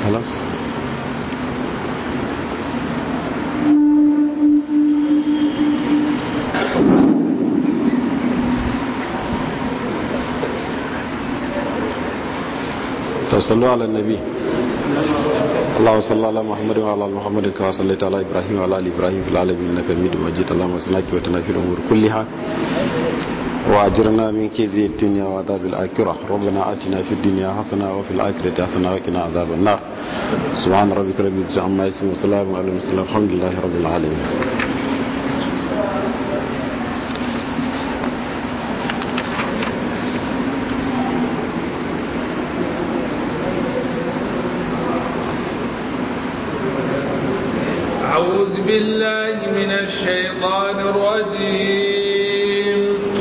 خلاص تصلوا على النبي اللهم صل على محمد وعلى ال محمد كما صليت على ابراهيم وعلى ال ابراهيم في العالمين انك حميد مجيد اللهم صل وسلم في الامور كلها واجرنا من كيد الدنيا وعذاب الاخره ربنا اتنا في الدنيا حسنه وفي الاخره حسنه وقنا عذاب النار سبحان ربك رب العزه عما يصفون وسلام على المرسلين الحمد لله رب العالمين أعوذ بالله من الشيطان الرجيم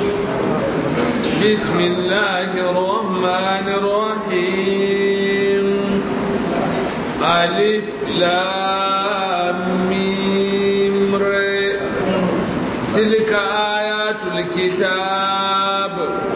بسم الله الرحمن الرحيم ألف لام ميم ر تلك آيات الكتاب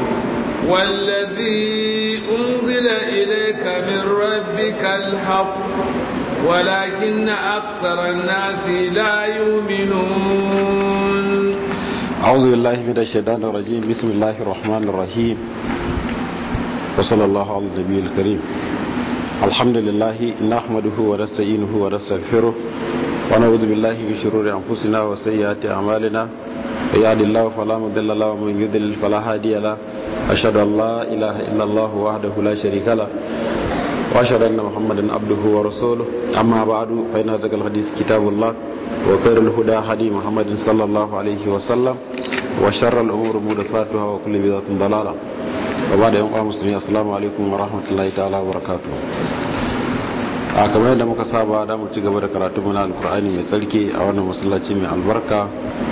والذي أنزل إليك من ربك الحق ولكن أكثر الناس لا يؤمنون أعوذ بالله من الشيطان الرجيم بسم الله الرحمن الرحيم وصلى الله على النبي الكريم الحمد لله نحمده ونستعينه ونستغفره ونعوذ بالله من شرور أنفسنا وسيئات أعمالنا يهد الله فلا مضل له ومن يضلل فلا هادي له أشهد أن لا إله إلا الله وحده لا شريك له واشهد ان محمدا عبده ورسوله اما بعد فان ذكر الحديث كتاب الله وخير الهدى هدي محمد صلى الله عليه وسلم وشر الامور محدثاتها وكل بدعه ضلاله وبعد يوم مسلمين السلام عليكم ورحمه الله تعالى وبركاته a kamar yadda muka saba da mu ci gaba da karatu muna alkur'ani mai tsarki a wannan masallaci mai albarka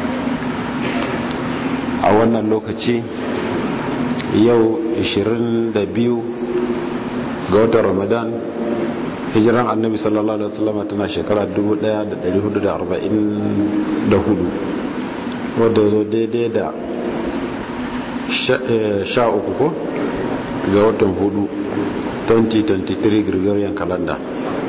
a wannan lokaci yau 22 ga watan ramadan hijiran annabi sallallahu alaihi wasallam tana shekara 1444 wadda zo daidai da sha uku ko ga watan hudu 2023 gregorian calendar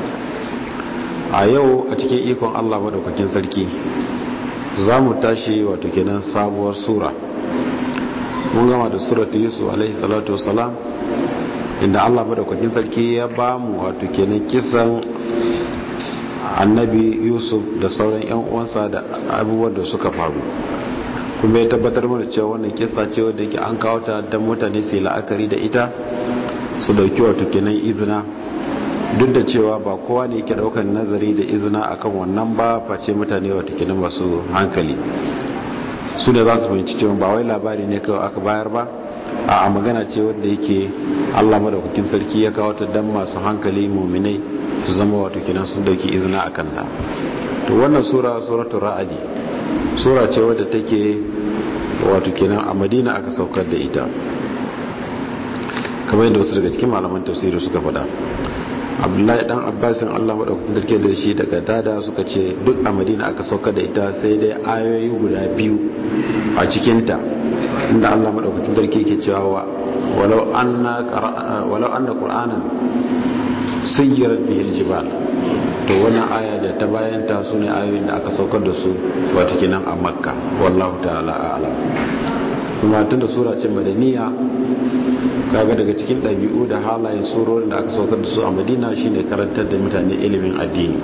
a yau a cikin ikon allah madaukakin sarki za mu tashi wato kenan sabuwar sura mun gama da suratu yusuf alaihi salatu wasalam inda Allah madaukakin sarki ya ba mu wato kenan kisan annabi yusuf da sauran yan uwansa da abubuwan da suka faru kuma ya tabbatar mana cewa wannan kisa ce wadda yake an kawo ta don mutane su yi la'akari da ita su dauki wato kenan izina duk da cewa ba kowa ne yake daukan nazari da izina akan wannan ba face mutane wato kenan masu hankali su da za su fahimci cewa ba wai labari ne kawai aka bayar ba a magana ce wadda yake Allah madaukakin sarki ya kawo ta dan masu hankali muminai su zama wato kenan sun dauki izina a kanta to wannan sura suratul ra'adi sura ce wadda take wato kenan a Madina aka saukar da ita kamar yadda wasu daga cikin malaman tafsiri suka faɗa abdullahi dan abbasin allah maɗaukakin sarki da shi daga dada suka ce duk a madina aka saukar da ita sai dai ayoyi guda biyu a cikinta inda Allah madaukakin sarki ke cewa walau anna walau anna qur'anan sayyirat bihi aljibal to wannan aya da ta bayan ta sune ayoyin da aka saukar da su wato kenan a makka wallahu ta'ala a'lam kuma tunda sura ce madaniya kaga daga cikin ɗabi'u da halayen surorin da aka saukar da su a madina shine karantar da mutane ilimin addini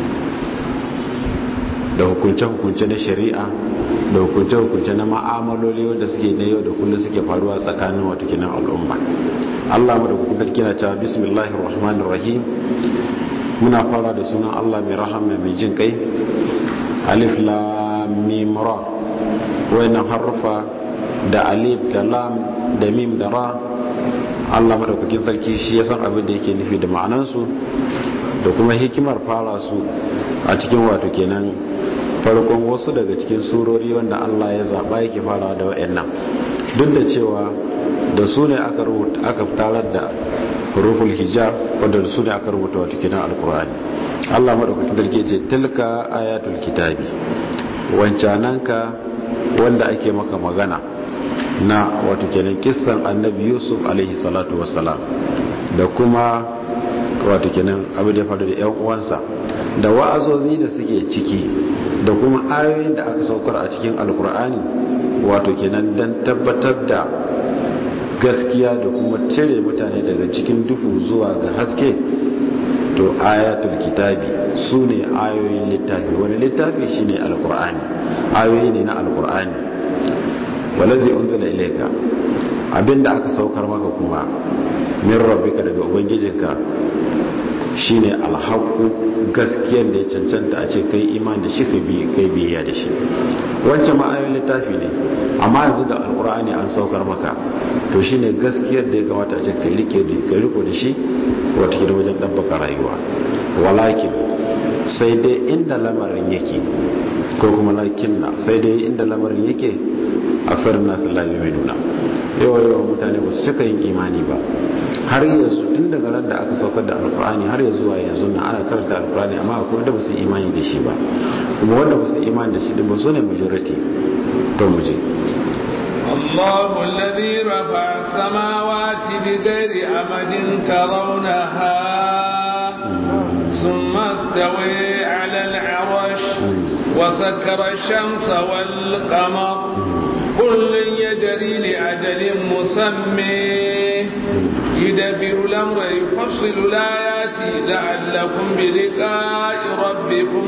da hukunce-hukunce na shari'a da hukunce-hukunce na ma'amaloli wanda suke na yau da kullum suke faruwa tsakanin watakinan al'umma allah mu da kuka kina cewa bismillahir rahmanir rahim muna fara da sunan allah mai rahama mai jin kai alif lam mim ra wayannan harufa da alif da lam da mim da ra allah madaukakin sarki shi ya san abin da yake nufi da ma'anansu da kuma hikimar fara su a cikin wato kenan farkon wasu daga cikin surori wanda Allah ya zaba yake fara da wayannan duk da cewa da su ne aka rubuta aka tarar da huruful hijab wanda da su ne aka rubuta wato kenan alqur'ani Allah madaukakin sarki ce tilka ayatul kitabi wancananka wanda ake maka magana na wato kenan kissan annabi yusuf alaihi salatu wassalam da kuma wato kenan abu da ya faru da yan uwansa da wa'azozi da suke ciki da kuma ayoyin da aka saukar a cikin alkur'ani wato kenan dan tabbatar da gaskiya da kuma cire mutane daga cikin duhu zuwa ga haske to ayatul kitabi su ne ayoyin littafi wani littafi shine alkur'ani ayoyi ne na alkur'ani waladhi unzila ilayka abinda aka saukar maka kuma min rabbika daga ubangijinka shine alhaqu gaskiyar da ya cancanta a ce kai iman da shi kai kai biyayya da shi wancan ma ayoyin littafi ne amma yanzu da alkur'ani an saukar maka to shine gaskiyar da ya kamata a ce kai rike da kai riko da shi wata kida wajen dabbaka rayuwa walakin sai dai inda lamarin yake ko kuma lakin na sai dai inda lamarin yake aksarin nasu la yu'minuna yawa yawa mutane ba su cika yin imani ba har yanzu tun daga ran da aka saukar da alkur'ani har yanzu zuwa yanzu na ana karanta alkur'ani amma akwai wanda ba su imani da shi ba kuma wanda ba su imani da shi din ba su ne majority to mu je الله الذي رفع السماوات بغير أمد ترونها ثم استوى على العرش وسكر الشمس والقمر كل يجري لأجل مسمى يدبر الأمر يفصل الآيات لعلكم بلقاء ربكم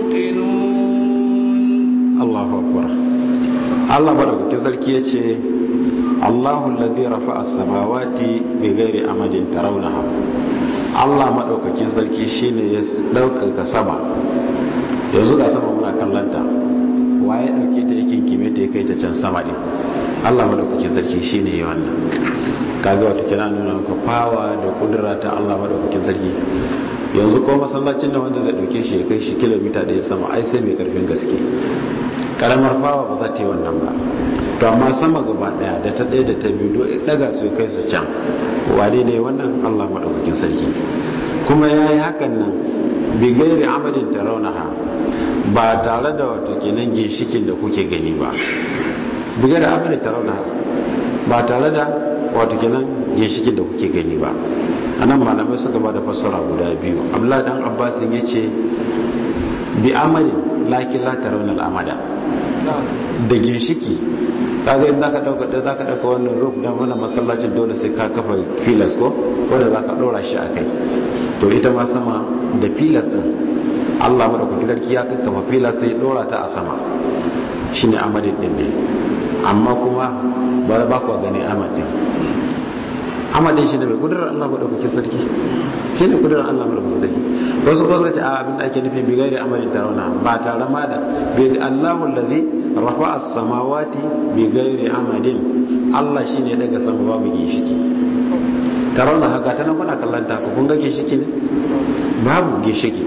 توقنون الله أكبر الله بارك كذلك يتي الله الذي رفع السماوات بغير أمد ترونها Allah maɗaukakin sarki shine ya ɗaukaka sama yanzu ga sama muna kallanta waye ɗauke ta yakin kime ta ya kai ta can sama ɗin Allah maɗaukakin sarki shine ya wannan kaga wata kira nuna maka fawa da kudura ta Allah maɗaukakin sarki yanzu ko masallacin da wanda zai ɗauke shi ya kai shi kilomita ɗaya sama ai sai mai ƙarfin gaske karamar fawa ba za ta yi wannan ba to amma sama gaba daya da ta daya da ta biyu daga su kai su can wane ne wannan Allah madaukakin sarki kuma ya yi hakan nan bigairi amadin ta raunaha ba tare da wato kenan ginshikin da kuke gani ba bigairi amadin ta raunaha ba tare da wato kenan ginshikin da kuke gani ba anan malamai suka ba da fassara guda biyu abdullahi dan abbasin ya ce bi amadin lakin la tarawna al-amada da ginshiki kaga in zaka dauka da zaka dauka wannan roof dan wannan masallacin dole sai ka kafa pillars ko wanda zaka dora shi akai to ita ma sama da pillars din Allah madaukakin sarki ya kakkafa pillars sai dora ta a sama shine amadin din ne amma kuma ba ba ku gani amadin amadin shi ne mai kudurar Allah madaukakin sarki shi ne kudurar Allah madaukakin sarki wasu ko suka ce a abin da ake nufi bi gairi amalin tarawna ba tare ma da bi Allahu allazi rafa'a as-samawati bi gairi amadin Allah shine daga sama babu gishiki tarawna haka ta nan kuna kallon ta kun ga gishiki ne babu gishiki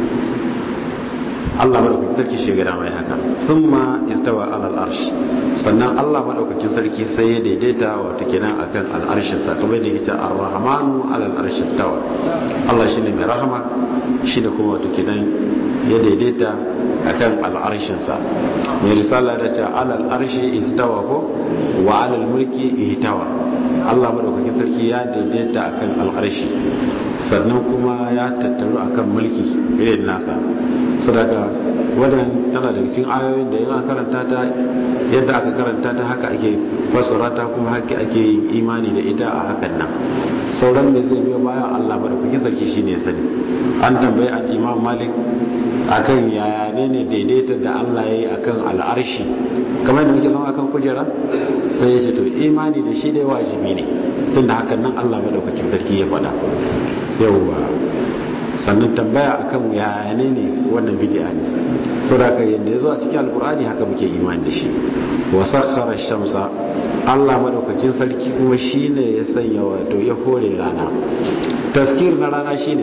Allah madaukakin sarki shi gada mai haka summa istawa alal arsh sannan Allah madaukakin sarki sai ya daidaita wato kenan akan al'arshin sa kamar da yake ar-rahmanu alal arsh istawa Allah shine mai rahama shine kuma wato kenan ya daidaita akan al'arshin sa mai risala da ta alal arshi istawa ko wa alal mulki ihtawa Allah madaukakin sarki ya daidaita akan al'arshi sannan kuma ya tattaru akan mulki irin nasa sadaka wadan tana daga cikin ayoyin da yana karanta ta yadda aka karanta ta haka ake fassara ta kuma haka ake yin imani da ita a hakan nan sauran me zai biyo bayan Allah madaukakin sarki shine ya sani an tambayi al-Imam Malik akan yaya ne ne daidaita da Allah yayi akan al'arshi kamar da muke zama akan kujera sai ya ce to imani da shi dai wajibi ne tunda hakan nan Allah madaukakin sarki ya faɗa yauwa sannan tambaya akan yaya ne ne wannan bid'a ne saboda yadda ya zo a cikin alkur'ani haka muke imani da shi wa sakhara shamsa Allah madaukakin sarki kuma shine ya sanya wato ya hore rana taskir na rana shine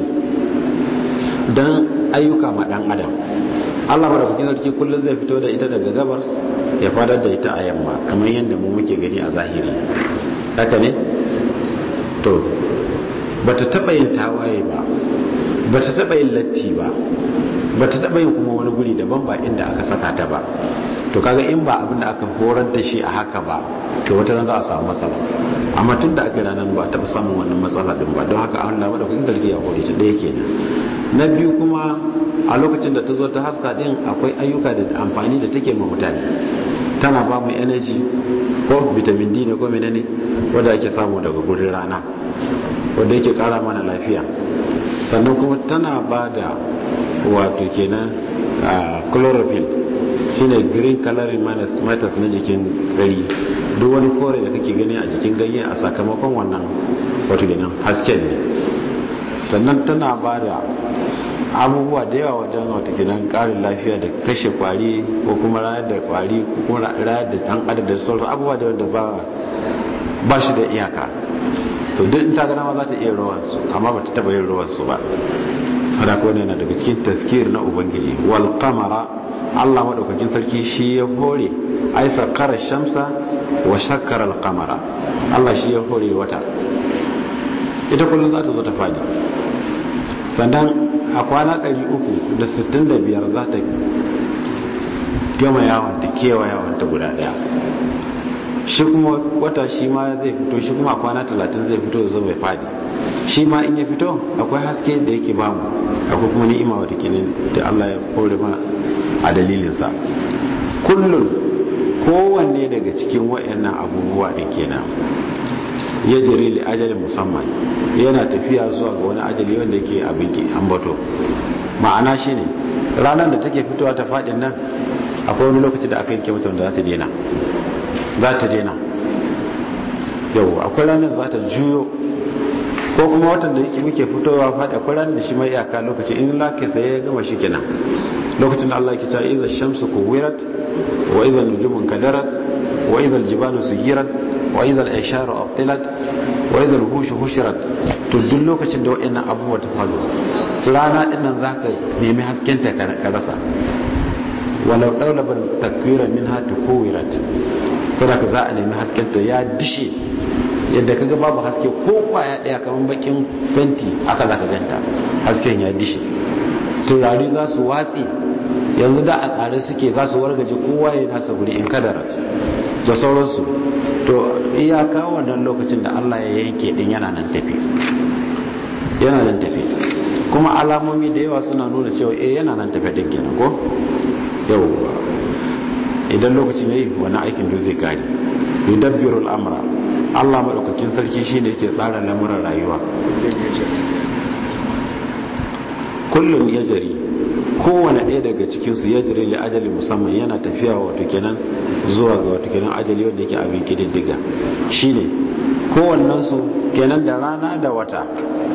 dan ayyuka ma dan adam Allah madaukakin sarki kullum zai fito da ita daga gabas ya fadar da ita a yamma kamar yadda mu muke gani a zahiri haka ne to bata taba yin tawaye ba ba ta taɓa yin latti ba ba ta taɓa yin kuma wani guri daban ba inda aka saka ta ba to kaga in ba abin da aka horar da shi a haka ba to wata ran za a samu matsala amma tun da aka ranar ba taɓa samun wannan matsala din ba don haka an labar da kuɗin zargi a hore ta ɗaya kenan na biyu kuma a lokacin da ta zo ta haska din akwai ayyuka da amfani da take ma mutane tana ba mu energy ko vitamin D ne ko menene wanda ake samu daga gurin rana wanda yake kara mana lafiya sannan kuma tana ba da wato kenan chlorophyll shine green coloring matters na jikin tsari duk wani kore da kake gani a jikin ganye a sakamakon wannan wato kenan hasken ne sannan tana ba da abubuwa da yawa wajen wata kenan karin lafiya da kashe kwari ko kuma rayar da kwari ko kuma rayar da dan adam da sauran abubuwa da wanda ba ba shi da iyaka to duk in ta gana ma za ta iya rawansu amma ba ta taba yin rawansu ba sadaka wani yana daga cikin taskir na ubangiji wal qamara Allah madaukakin sarki shi ya hore ai sakara shamsa wa shakkara al qamara Allah shi ya hore wata ita kullum za ta zo ta fadi sannan a kwana 365 za ta gama yawon ta kewa yawon ta guda daya shi kuma wata shi ma zai fito shi kuma a kwana 30 zai fito zo mai fadi shi ma in ya fito akwai haske da yake bamu akwai kuma ni'ima wata kenan da Allah ya kore mana a dalilinsa kullum kowanne daga cikin wayannan abubuwa da kenan ya jere li ajalin musamman yana tafiya zuwa ga wani ajali wanda yake abin ki ambato ma'ana shine ranar da take fitowa ta fadin nan akwai wani lokaci da aka yanke mata wanda za ta dena za ta dena yau akwai ranar za ta juyo ko kuma watan da yake muke fitowa fadi akwai ranar da shi mai iyaka lokaci in lake sai ya gama shi kenan lokacin da Allah yake cewa idza shamsu kuwirat wa idza nujumun kadarat wa idza aljibalu suyirat wa idza al-isharu abtilat wa idza al-hushu hushirat to duk lokacin da wayannan abubuwa ta faru rana din nan zaka nemi hasken ta ka rasa walau dawlaban takwira minha tukuwirat saboda za a nemi hasken ta ya dishe yadda kaga babu haske ko kwaya daya kaman bakin fenti aka zaka ganta hasken ya dishe turare za su watsi yanzu da a tsare suke za su wargaje kowa ya nasa guri in kadarat da sauransu to iyaka wannan lokacin da Allah ya yanke din yana nan tafi yana nan tafi kuma alamomi da yawa suna nuna cewa eh yana nan tafi din kenan ko yawwa idan lokacin yayi wannan aikin da zai kare yudabbiru al-amra Allah madaukakin sarki shine yake tsara lamuran rayuwa kullum ya jari kowane ɗaya daga cikinsu ya jari li ajali musamman yana tafiya wato kenan zuwa ga wato kenan ajali wanda yake abin kididdiga shine kowannensu kenan da rana da wata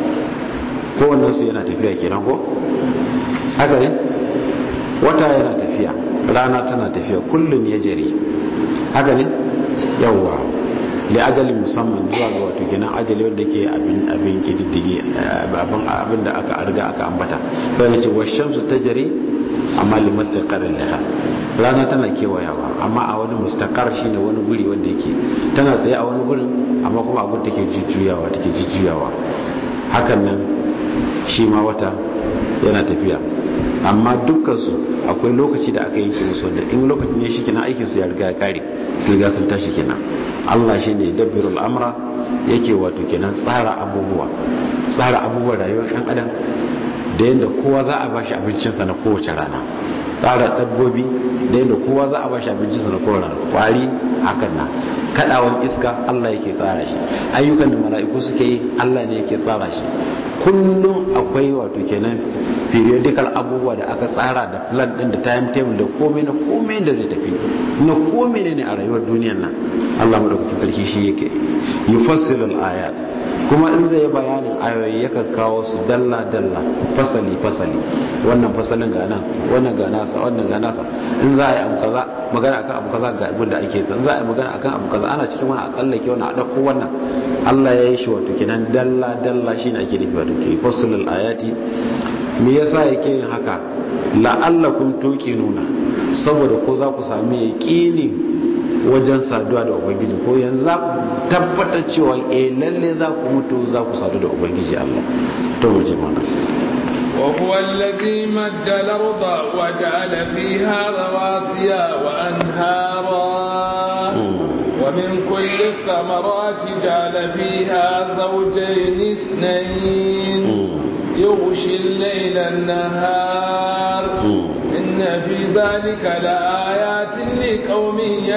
kowannensu yana tafiya kenan ko haka ne wata yana tafiya rana tana tafiya kullum ya jari haka ne yawwa da ajalin musamman zuwa ga wato kenan ajali wanda ke abin abin kididdige abin abin da aka arga aka ambata sai ce wa shamsu tajri amma li mustaqarrin laha rana tana kewayawa amma a wani mustaqar shine wani guri wanda yake tana tsaye a wani gurin amma kuma abin take jujjuyawa take jujjuyawa hakan nan shi ma wata yana tafiya amma dukkansu akwai lokaci da aka yanke musu wanda in lokacin ne shi kenan aikinsu ya riga ya kare su riga sun tashi kenan Allah shi ne dabbirul amra yake wato kenan tsara abubuwa tsara abubuwan rayuwar ɗan adam da yadda kowa za a bashi abincinsa na kowace rana tsara dabbobi da yadda kowa za a bashi abincinsa na kowace rana kwari hakan na kadawan iska Allah yake tsara shi ayyukan da mala'iku suke yi Allah ne yake tsara shi kullum akwai wato kenan periodical abubuwa da aka tsara da plan din da timetable da komai na komai da zai tafi na komai ne a rayuwar duniyar nan Allah madaukakin sarki shi yake yufassilu al-ayat kuma in zai bayanin ayoyi yakan kawo su dalla dalla fasali fasali wannan fasalin ga nan wannan ga nasa wannan ga nasa in za a yi abu kaza magana akan abu kaza ga abin da ake in za a yi magana akan abu kaza ana cikin wani a tsallake wannan a dauko wannan Allah ya yi shi wato kenan dalla dalla shine ake nufi wato ke fasalul ayati me yasa yake yin haka la'allakum tuqinuna saboda ko za ku sami yaqini wajen saduwa da ubangiji ko yanzu za ku tabbatar cewa eh lalle za ku mutu za ku sadu da ubangiji Allah to mu je mana وهو الذي مد الأرض وجعل فيها رواسي وأنهارا ومن كل الثمرات جعل فيها زوجين اثنين يغشي الليل النهار إن في ذلك لآيات لقوم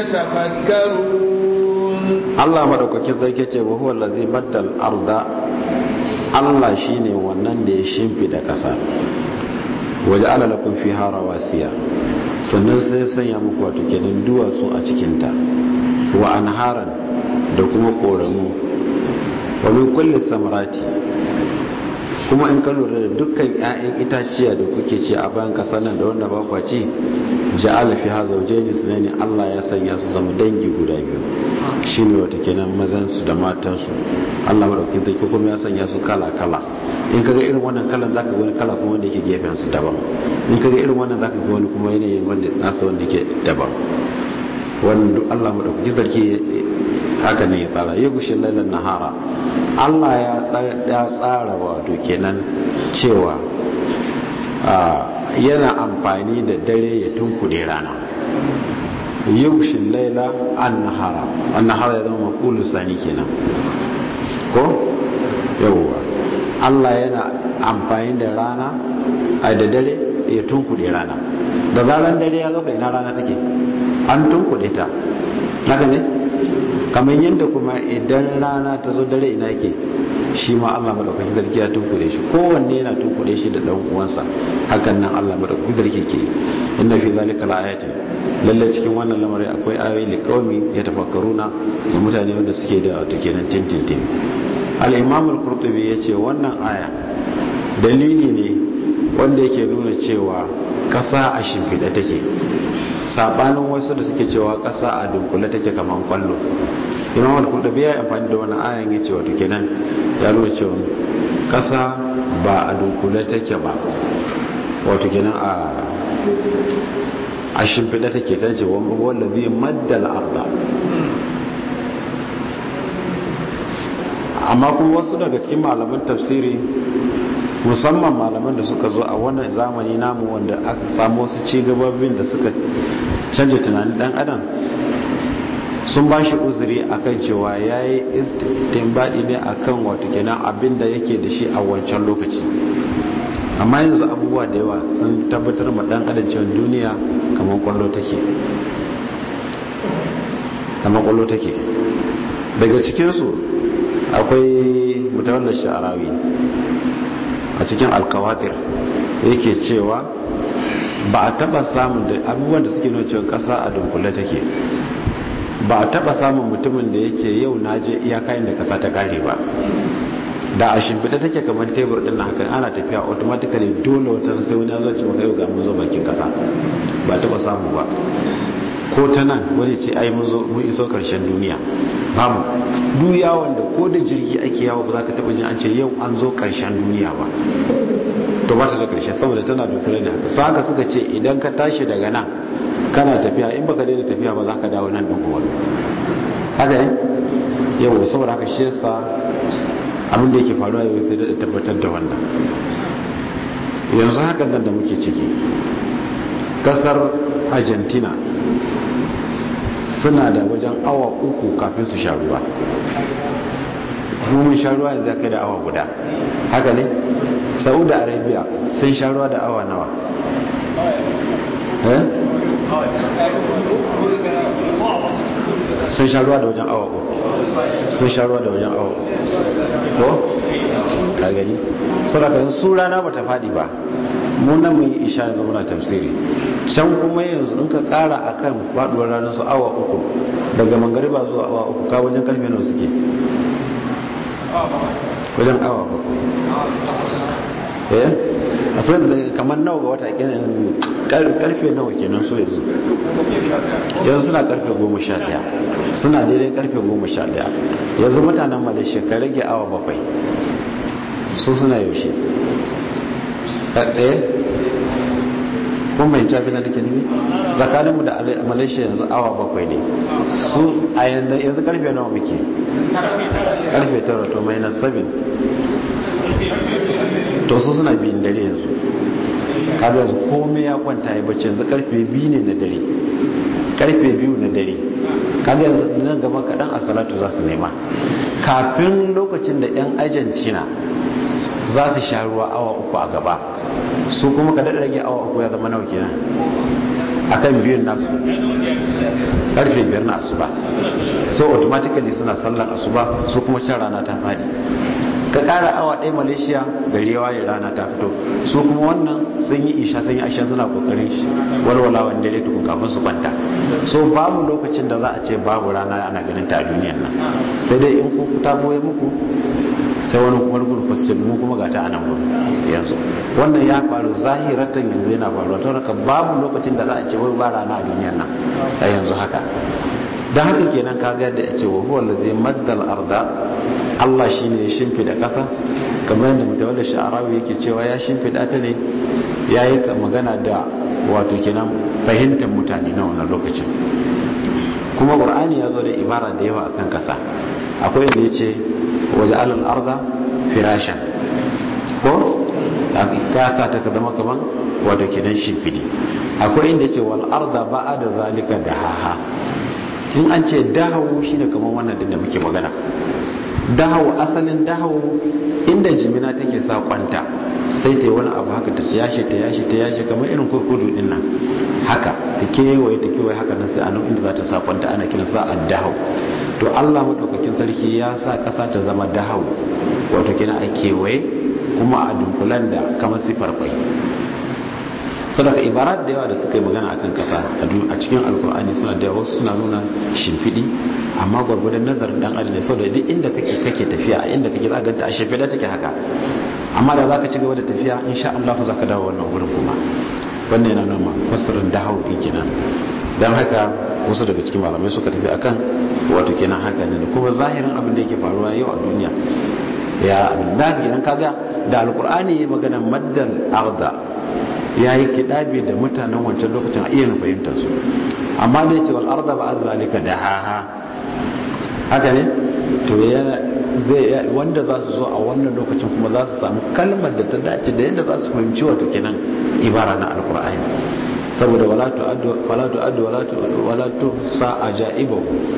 يتفكرون Allah madaukakin sarki ce wa huwa allazi maddal arda Allah shine wannan da ya shimfida ƙasa waje ala lakum fiha rawasiya sannan sai ya sanya muku wato kenan duwatsu a cikin ta wa anharan da kuma koramu wa min kulli samarati kuma in ka lura da dukkan 'ya'yan itaciya da kuke ci a bayan ƙasar nan da wanda ba kwa ci ja'ala fiha zawjayn sunaini Allah ya sanya su zama dangi guda biyu shine wata kenan mazan su da matan su Allah madaukakin sarki kuma ya sanya su kala kala in kaga irin wannan kalan zaka ga wani kala kuma wanda yake gefen su daban in kaga irin wannan zaka ga wani kuma yanayin wanda nasa wanda yake daban wannan duk Allah madaukakin sarki haka ne ya tsara ya gushe lailan nahara Allah ya tsara wato kenan cewa yana amfani da dare ya tunkuɗe rana yushin laila an nahara an nahara ya zama mafulu sani kenan ko yawwa Allah yana amfani da rana a da dare ya tunkuɗe rana da zaran dare ya zo ina rana take an tunkuɗe ta haka ne kamar yadda kuma idan rana ta zo dare ina yake shi ma Allah madaukakin sarki ya tunkure shi kowanne yana tunkure shi da dan uwansa hakan nan Allah madaukakin sarki ke inna fi zalika laayatin lalle cikin wannan lamarin akwai ayoyi li qaumi yatafakkaruna da mutane wanda suke da wato kenan tintintin al-imam al-qurtubi yace wannan aya dalili ne wanda yake nuna cewa kasa a shimfiɗa take sabanin wasu da suke cewa kasa a dunkule take kaman kwallo imam al-qurtubi ya amfani da wannan ayan yace wato kenan ya nuna cewa kasa ba a dunkule take ba wato kenan a a shimfiɗa take ta ce wanda zai maddal arda amma kuma wasu daga cikin malaman tafsiri musamman malaman da suka zo a wannan zamani namu wanda aka samu wasu cigababin da suka canja tunanin dan adam sun ba shi uzuri akan cewa ya yi istinbadi ne akan wato kenan abin da yake da shi a wancan lokaci amma yanzu abubuwa da yawa sun tabbatar ma dan adam cewa duniya kamar kwallo take kamar kwallo take daga cikinsu akwai mutawallar sha'arawi a cikin alkawatir yake cewa ba a taba samun da abubuwan da suke nuna cewa kasa a dunkule take ba a taba samun mutumin da yake yau na je iyakayin da kasa ta kare ba da a shimfiɗa take kamar tebur ɗin na hakan ana tafiya automatically dole wata sai wani zuwa ce maka yau ga mun zo bakin kasa ba taba samu ba ko ta nan wani ce ai mun zo mun iso karshen duniya babu duk yawon da ko da jirgi ake yawo ba za ka taɓa jin an ce yau an zo karshen duniya ba to ba ta da karshe saboda tana da kula da haka su haka suka ce idan ka tashi daga nan kana tafiya in baka daina tafiya ba za ka dawo nan ɗin kuma haka ne yau saboda haka shi yasa abin da yake faruwa yau sai da tabbatar da wannan yanzu hakan nan da muke ciki kasar argentina suna da wajen awa uku kafin su sha ruwa mun sha ruwa yanzu ya kai da awa guda haka ne saudi arabia sun sha ruwa da awa nawa sun sha ruwa da wajen awa uku sun sha ruwa da wajen awa ko ka gani saboda su rana ba ta faɗi ba mu nan mun yi isha yanzu muna tafsiri can kuma yanzu in ka kara akan faduwar ranar su awa uku daga mangariba zuwa awa uku ka wajen karfe nawa suke wajen awa bakwai eh a san da kamar nawa ga wata kenan karfe nawa kenan so yanzu yanzu suna karfe goma sha daya suna daidai karfe goma sha daya yanzu mutanen malaysia ka rage awa bakwai su suna yaushe ɗaya kun bai tafi na nake nufi tsakaninmu da malaysia yanzu awa bakwai ne su a yanzu karfe nawa muke karfe tara to minus 7 to to su suna biyun dare yanzu kaga yanzu komai ya kwanta ya bacci yanzu karfe biyu ne na dare karfe biyu na dare kaga yanzu nan gaba kaɗan a salatu za su nema kafin lokacin da 'yan argentina za su sha ruwa awa uku a gaba su kuma ka daɗa rage awa uku ya zama nawa kenan a kan biyun nasu karfe biyar na asuba so automatically suna sallan asuba su kuma can rana ta faɗi ka ƙara awa ɗaya malaysia gari yawa ya rana ta fito su kuma wannan sun yi isha sun yi ashen suna ƙoƙarin walwalawan dare tukun kafin su kwanta so babu lokacin da za a ce babu rana ana ganin ta a duniyan nan sai dai in ku ta boye muku sai wani kuma rugun fasir mu kuma ga ta a nan gudu yanzu wannan ya faru zahiratan yanzu yana faruwa ta haka babu lokacin da za a ce wai ba rana a duniyan nan a yanzu haka don haka kenan ka ga da ya ce wa huwa allazi maddal arda Allah shine ya shimfida kasa kamar yadda mutawalli sha'arawi yake cewa ya shimfida ta ne yayi magana da wato kenan fahimtar mutane na wannan lokacin kuma qur'ani ya zo da ibara da yawa akan kasa akwai inda yace waje alal arda firashan ko kasa ta zama kaman wato kenan shimfidi akwai inda yace wal arda ba'da zalika dahaha in an ce dahawu shine kaman wannan din da muke magana dahawu asalin dahawu inda jimina take sa kwanta sai ta yi wani abu haka ta yashe ta yashe ta yashe kamar irin kurkudu din nan haka ta kewaye ta kewaye haka nan sai a nan inda za ta sa kwanta ana kiran sa dahawu to Allah madaukakin sarki ya sa kasa ta zama dahawu wato kina a kewaye kuma a dunkulan da kamar sifar kwai sadaka ibarat da yawa da suka yi magana akan kasa a cikin alkur'ani suna da wasu suna nuna shimfiɗi amma gwargwadon nazarin dan adam ne saboda duk inda kake kake tafiya a inda kake za ka ganta a shimfiɗa take haka amma da za ka ci gaba da tafiya insha Allah za ka dawo wannan wurin kuma wannan yana nuna fasirin dahau din kenan dan haka wasu daga cikin malamai suka tafi akan wato kenan haka ne kuma zahirin abin da yake faruwa yau a duniya ya abin da kenan kaga da alkur'ani ya magana maddal arda ya yi kiɗabe da mutanen wancan lokacin a iya na fahimtar su amma da ya ce wal arda ba zalika da haha haka ne to wanda za su zo a wannan lokacin kuma za su samu kalmar da ta dace da yadda za su fahimci wato kenan ibara na alkur'ani saboda wala tu'addu wala tu'addu wala tu sa ajaibahu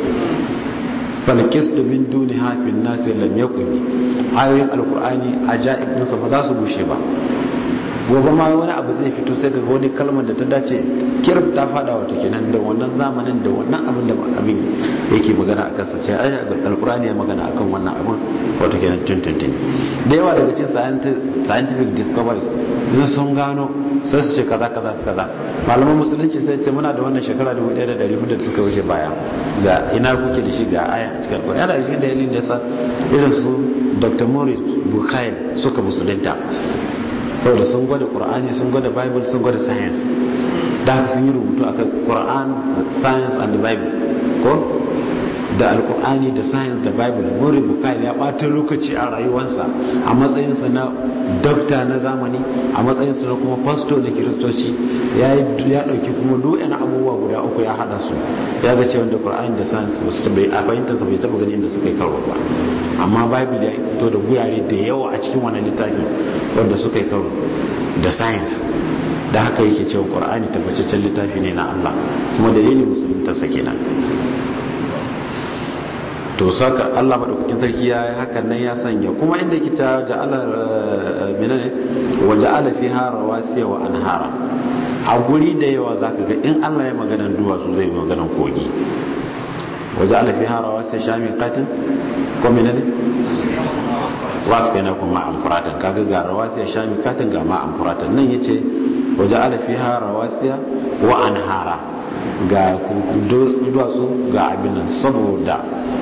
falkis min duni hafin nasi lam yakuni ayoyin alkur'ani ajaib nasa ba za su bushe ba gobe ma wani abu zai fito sai ga wani kalmar da ta dace kirb ta fada wato kenan da wannan zamanin da wannan abin da abin yake magana a kansa sai ai alqur'ani ya magana akan wannan abin wato kenan tuntuntun da yawa daga cikin scientific discoveries idan sun gano sai su ce kaza kaza kaza malaman musulunci sai ce muna da wannan shekara 1400 da suka wuce baya ga ina kuke da shi ga aya a cikin alqur'ani yana da shi dalilin da yasa irin su Dr. Maurice Bukail suka musulunta saboda sun gwada qur'ani sun gwada bible sun gwada science da haka sun yi rubutu akan qur'an science and the bible ko da alqur'ani da science da bible muri bukai ya ɓata lokaci a rayuwarsa a matsayinsa na dokta na zamani a matsayinsa na kuma pastor na kiristoci ya ɗauki kuma du'yan abubuwa guda uku ya haɗa su ya ga cewa da qur'ani da science ba su bai a fahimtarsa bai taɓa gani inda suka yi karo ba amma bible ya fito da gurare da yawa a cikin wannan littafi wanda suka yi karo da science da haka yake cewa qur'ani tabbataccen littafi ne na Allah kuma dalilin musuluntarsa kenan to saka Allah madaukakin sarki ya yi hakan nan ya sanya kuma inda yake ta ja'ala minane wa ja'ala fiha rawasiya wa anhara a guri da yawa zaka ga in Allah ya magana duwatsu zai magana kogi wa ja'ala fiha rawasiya shamin qatin ko minane wasu kai na kuma amfuratan kaga ga rawasiya shami katin ga ma amfuratan nan yace wa ja'ala fiha rawasiya wa anhara ga duwatsu ga abin nan saboda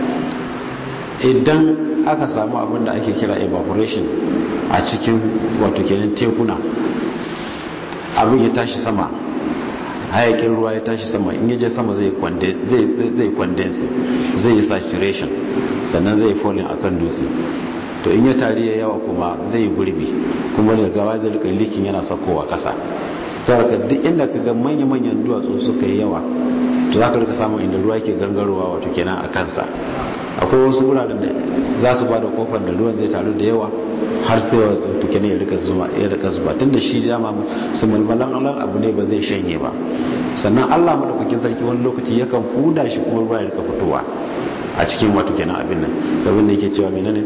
idan aka samu abin da ake kira evaporation a cikin wato kenan tekuna abin ya tashi sama hayakin ruwa ya tashi sama in yaje sama zai condense zai yi saturation sannan zai falling akan dutse to in ya tari ya yawa kuma zai gurbi kuma da gawa zai rika likin yana sakowa kasa saboda duk inda ka ga manya-manyan duwatsu suka yi yawa to za ka rika samun inda ruwa ke gangarowa wato kenan a kansa akwai wasu wuraren da za su ba da kofar da ruwan zai taru da yawa har sai wato kenan ya rika zuba ya rika zuba tunda shi dama su mulmulan Allah abu ne ba zai shanye ba sannan Allah madaukakin sarki wani lokaci yakan fuda shi kuma ruwa ya rika fitowa a cikin wato kenan abin nan abin da yake cewa menene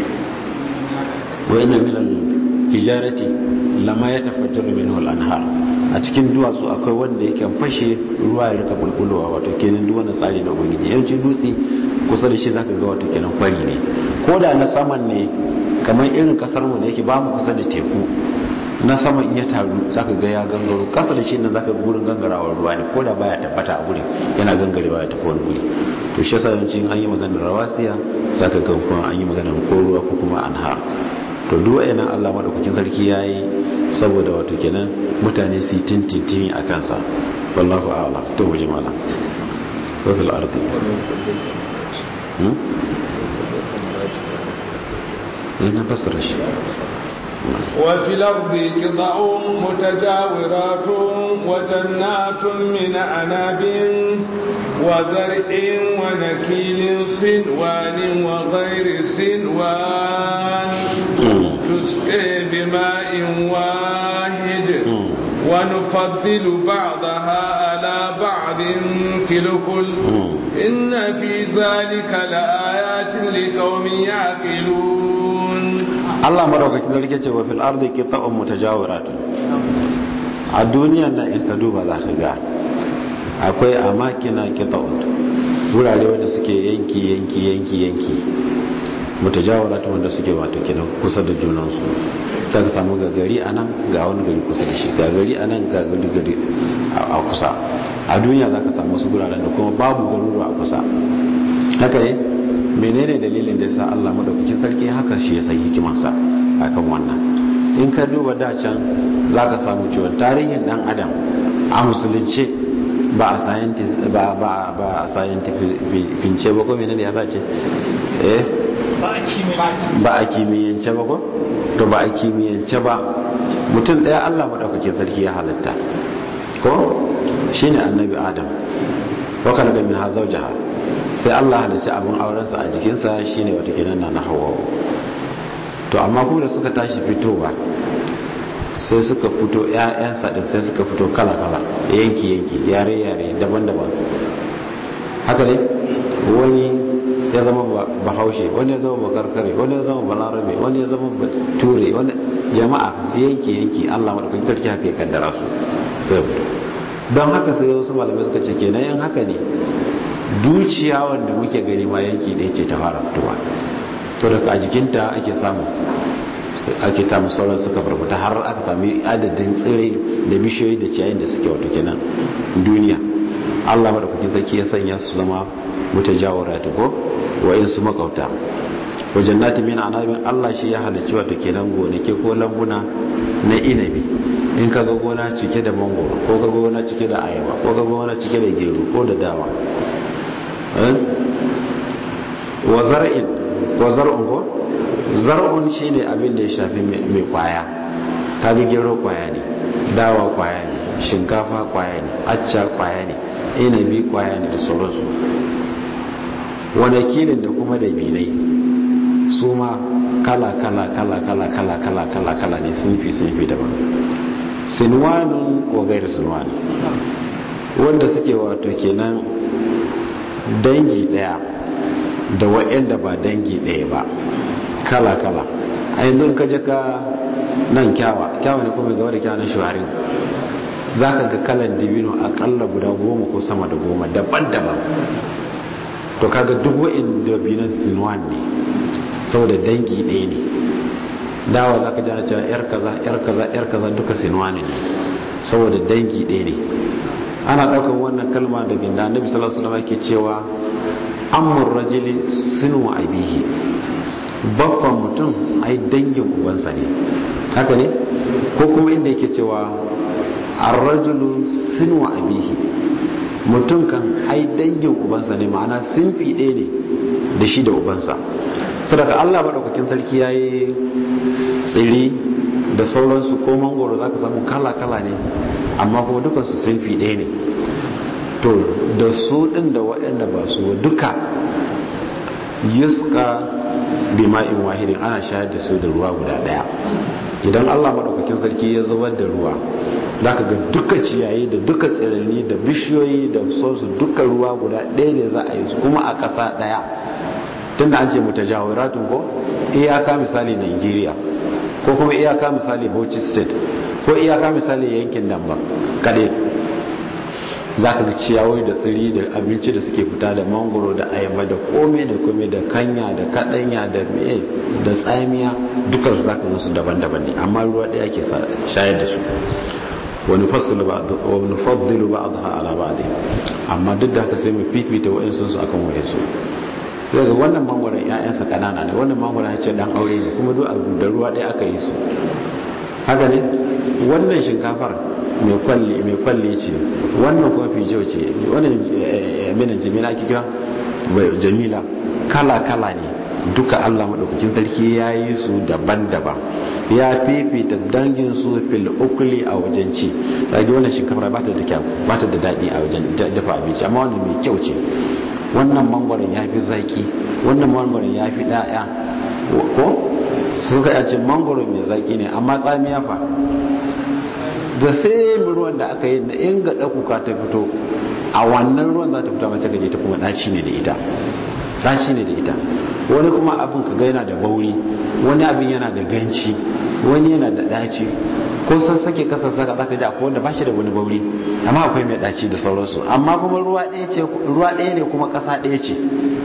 wa inna min al-hijarati lama yatafajjaru minhu al-anhar a cikin duwatsu akwai wanda yake fashe ruwa ya rika bulbulowa wato kenan duk wannan tsari na ubangiji yawancin dutse kusa da shi zaka ga wato kenan kwari ne ko da na saman ne kamar irin kasar mu da yake ba mu kusa da teku na saman in ya taru zaka ga ya gangaro kasa da shi nan zaka ga gurin gangarawar ruwa ne ko da baya tabbata a gurin yana gangarewa ya tafi wani guri to shi yasa yawanci an yi maganar rawasiya zaka ga kuma an yi maganar ko ruwa ko kuma anhar to duk wayannan Allah madaukakin sarki yayi saboda wato kenan mutane su tintintini a kansa wallahu a'lam to mu jimala wa fil ardi ina fasara shi وفي الأرض قطع متجاورات وجنات من أناب وزرع ونكيل صنوان وغير صنوان تسقي بماء واحد ونفضل بعضها على بعض في الكل إن في ذلك لآيات لقوم يعقلون Allah madaukakin sarki ce wa fil ardi qita'un mutajawiratun a duniya na in ka duba za ka ga akwai amakina qita'un wurare wanda suke yanki yanki yanki yanki mutajawiratun wanda suke wato kenan kusa da junan su ta ka samu ga gari anan ga wani gari kusa da shi ga gari anan ga gari gari a kusa a duniya za ka samu wasu guraren da kuma babu garuruwa a kusa haka ne menene dalilin da yasa Allah madaukakin sarki haka shi ya san hikimarsa akan wannan in ka duba da can zaka samu cewa tarihin dan adam a musulunce ba a scientist ba ba ba a scientific bince ba ko menene ya zace eh ba a kimiyyance ba ko to ba a kimiyyance ba mutum daya Allah madaukakin sarki ya halitta ko shine annabi adam wa kana min hazaujaha sai Allah halicci abin aurensa a jikinsa shine wata kenan na hawa to amma kuma da suka tashi fitowa sai suka fito ƴaƴansa din sai suka fito kala-kala yanki yanki yare yare daban-daban haka ne wani ya zama bahaushe wani ya zama bakarkare wani ya zama balarabe wani ya zama ture wani jama'a yanki yanki Allah madaukakin sarki haka ya kaddara su don haka sai wasu malamai suka ce kenan yan haka ne duciya wanda muke gani ma yanki ɗaya ce ta fara fitowa to daga a jikinta ake samu ake tamu sauran suka farfata har aka sami adadin tsirrai da bishiyoyi da ciyayin da suke wato kenan duniya allah maɗaukakin sarki ya sanya su zama mutajawara ta ko wa'in su makauta wajen nati min anabin allah shi ya halicci wato kenan gonake ko lambuna na inabi in ka ga gona cike da mangoro ko ka ga gona cike da ayaba ko ka ga gona cike da gero ko da dawa wa zar'in wa zar'un ko zar'un shine abin da ya shafi mai kwaya ta bi gero kwaya ne dawa kwaya ne shinkafa kwaya ne acca kwaya ne inabi kwaya ne da sauransu kilin da kuma da binai su ma kala kala kala kala kala kala kala kala ne sunfi sunfi daban sinwanun wa gairu sinwan wanda suke wato kenan dangi daya da waɗanda ba dangi daya ba kala kala a yanzu ka je ka nan kyawa kyawa ne kuma gaba da kyawa na shuharin za ka ga kalan dibino akalla guda goma ko sama da goma daban-daban to kaga duk wa'in dabinan sinwan ne saboda dangi ɗaya ne dawa za ka jana cewa yar kaza yar kaza yar kaza duka sinwani ne saboda dangi ɗaya ne ana ɗaukar wannan kalma daga da annabi sallallahu alaihi wasallam yake cewa amur rajuli sinu abihi babban mutum ai dangin ubansa ne haka ne ko kuma inda yake cewa ar-rajulu sinu abihi mutum kan ai dangin ubansa ne ma'ana sinfi ɗaya ne da shi da ubansa sadaka Allah maɗaukakin sarki ya yi tsiri da sauransu ko mangoro za ka samu kala-kala ne amma kuma dukansu sinfi ɗaya ne to da su ɗin da waɗanda ba su duka yuska bima'in wahidin ana shayar da su da ruwa guda daya idan Allah madaukakin sarki ya zubar da ruwa zaka ga duka ciyayi da duka tsirranni da bishiyoyi da sauransu duka ruwa guda ɗaya ne za a yi su kuma a ƙasa ɗaya tunda an ce mutajawiratun ko iyaka misali Nigeria ko kuma iyaka misali Bauchi state ko iyaka misali yankin nan ba kade za ka ga ciyawoyi da tsiri da abinci da suke fita da mangoro da ayaba da kome da kome da kanya da kadanya da me da tsamiya dukansu za ka su daban-daban ne amma ruwa ɗaya ke shayar da su wani faddilu ba a ala ba amma duk da haka sai mu fifita wa'insu su akan wa'insu sai ga wannan mangoron 'ya'yansa kanana ne wannan mangoron ya ce dan aure ne kuma duk da ruwa ɗaya aka yi su haka ne wannan shinkafar mai kwalli mai kwalli ce wannan kuma fijo ce wannan minan jamila ake kira jamila kala kala ne duka Allah madaukakin sarki ya yi su daban-daban ya fifita dangin su fil ukli a wajen ci kaji wannan shinkafar ba ta da kyau ba ta da daɗi a wajen dafa abinci amma wannan mai kyau ce wannan mangwaron ya fi zaki wannan mangwaron ya fi ɗaya ko suka yace mangoro mai zaki ne amma tsamiya fa da sai ruwan da aka yi da in ga ɗakuka ta fito a wannan ruwan za ta fito masu gaje ta kuma ɗaci ne da ita ɗaci ne da ita wani kuma abin ka ga yana da bauri wani abin yana da ganci wani yana da ɗaci ko san sake kasar saka za ka ji akwai wanda ba shi da wani bauri amma akwai mai ɗaci da sauransu amma kuma ruwa ɗaya ne kuma ƙasa ɗaya ce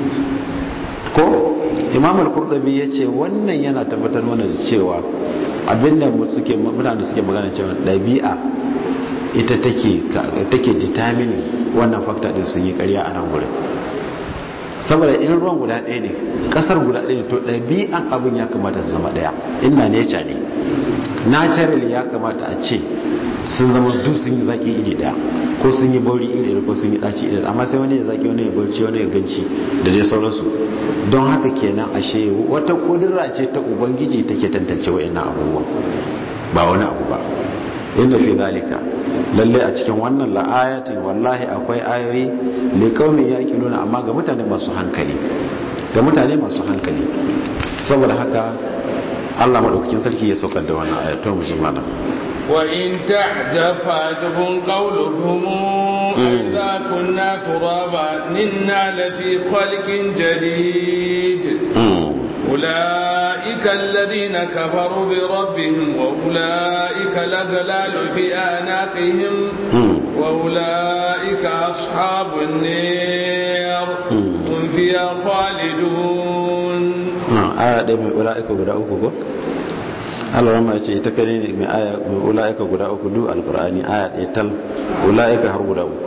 ko imam al-qurtubi yace wannan yana tabbatar mana da cewa abinda suke mutane suke magana cewa dabi'a ita take take determine wannan factor din sun yi ƙarya a nan gurin saboda in ruwan guda ɗaya ne ƙasar guda ɗaya ne to ɗabi'an abin ya kamata su zama ɗaya inna nature ne naturally ya kamata a ce sun zama duk sun yi zaki iri daya ko sun yi bauri iri daya ko sun yi daci iri amma sai wani ya zaki wani ya barci wani ya ganci da dai sauransu don haka kenan ashe wata kudura ce ta ubangiji take tantance wa'annan abubuwan ba wani abu ba inda fi zalika lalle a cikin wannan la'ayatin wallahi akwai ayoyi li qaumin yaqiluna amma ga mutane masu hankali ga mutane masu hankali saboda haka Allah madaukakin sarki ya saukar da wannan ayatun mu malam وإن تعجب فعجب قولهم إذا كنا ترابا إنا لفي خلق جديد أولئك الذين كفروا بربهم وأولئك الأغلال في أعناقهم وأولئك أصحاب النار هم فيها خالدون آية من أولئك وبرأوكم Allah rama ya ce ita kare ne mai aya mai ula'ika guda uku duk alkur'ani aya ɗaya tal ula'ika har guda uku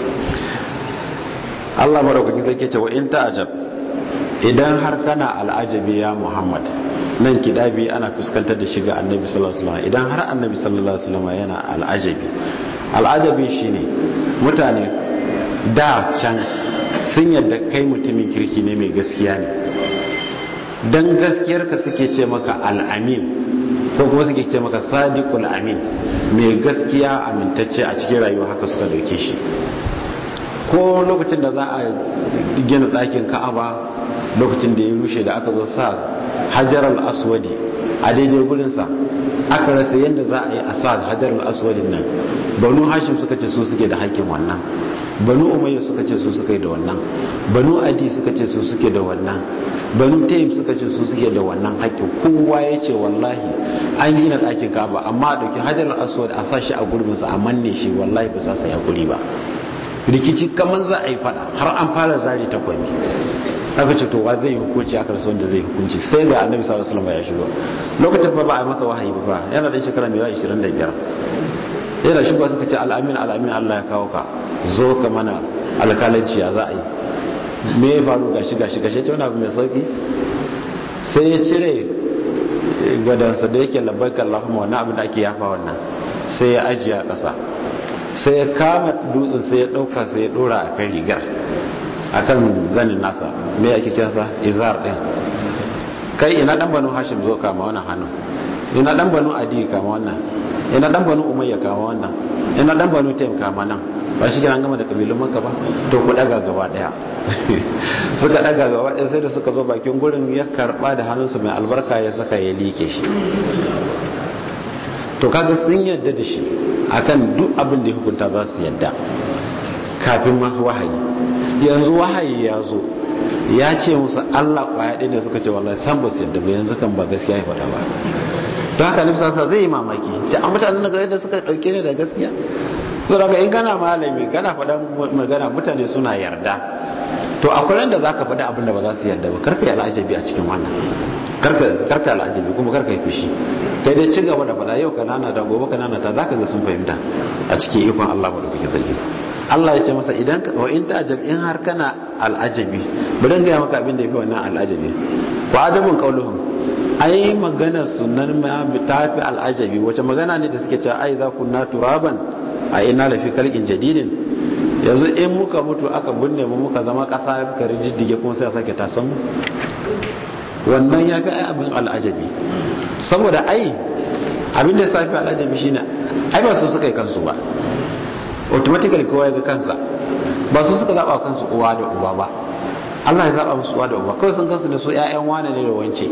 Allah maraukakin zai ce wa in ta'ajab idan har kana al'ajabi ya Muhammad nan kidabi ana fuskantar da shiga annabi sallallahu alaihi wasallam idan har annabi sallallahu alaihi wasallam yana al'ajabi al'ajabi shine mutane da can sun yadda kai mutumin kirki ne mai gaskiya ne dan gaskiyarka suke ce maka al'amin ko kuma suke ce maka sadiqul amin mai gaskiya amintacce a cikin rayuwa haka suka dauke shi ko lokacin da za a gina ɗakin ka'aba lokacin da ya rushe da aka zo sa hajar al-aswadi a daidai gurinsa aka rasa yadda za a yi a sa hajar al-aswadin nan banu hashim suka ce su suke da haƙƙin wannan banu umayya suka ce su suka yi da wannan banu adi suka ce su suke da wannan banu tayyib suka ce su suke da wannan haƙƙin kowa ya ce wallahi an gina ɗakin kaba amma a ɗauki hajar al-aswad a sa shi a gurbinsa a manne shi wallahi ba sa saya guri ba rikici kamar za a yi fada har an fara zari ta kwami aka ce to wa zai yi hukunci aka rasu wanda zai hukunci sai ga annabi sallallahu alaihi wasallam ya shigo lokacin ba ba a masa wahayi ba yana da shekara mai 25 yana shigo suka ce al'amin al'amin Allah ya kawo ka zo ka mana alkalanci ya za a yi me ya faru gashi gashi gashi ce wani abu mai sauki sai ya cire gadansa da yake labbaika Allahumma wani abu da ake yafa wannan sai ya ajiye a ƙasa sai ya kama dutsen sai ya ɗauka sai ya ɗora a kan rigar a kan zanin nasa me ake kiransa izar ɗin kai ina ɗan banu hashim zo kama wannan hannun ina ɗan banu adi kama wannan ina ɗan banu umayya kama wannan ina ɗan banu taim kama nan ba shi an gama da kabilun maka ba to ku daga gaba daya suka daga gaba daya sai da suka zo bakin gurin ya karba da hannunsa mai albarka ya saka ya like shi to kaga sun yadda da shi akan duk abin da ya hukunta za su yadda kafin ma wahayi yanzu wahayi ya zo ya ce musu Allah kwaya ɗaya ne suka ce wallahi san ba su yadda ba yanzu kan ba gaskiya ya faɗa ba don haka nufi sasa zai yi mamaki ta an mutanen daga yadda suka ɗauke ne da gaskiya so daga in kana malami kana faɗa magana mutane suna yarda to akwai da za ka faɗi abin da ba za su yarda ba karka yi al'ajabi a cikin wannan karka al'ajabi kuma karka yi fushi kai dai ci gaba da faɗa yau kanana da gobe kanana ta za ka ga sun fahimta a cikin ikon Allah da kuke sarki Allah ya ce masa idan wa in ta'ajab in har kana al'ajabi bari ga maka abin da yafi wannan al'ajabi wa ajabun qauluhum ai magana sunan ma ta fi al'ajabi wace magana ne da suke cewa ai za kunna turaban a ina lafi kalkin jadidin yanzu in muka mutu aka binne mu muka zama kasa muka rijiddige kuma sai a sake tasan mu wannan ya fi ai abin al'ajabi saboda ai abin da ya safi al'ajabi shine ai ba su suka yi kansu ba automatically kowa ya ga kansa ba su suka zaba kansu uwa da uba ba Allah ya zaba musu uwa da uba kawai sun kansu da su ƴaƴan wane ne da wance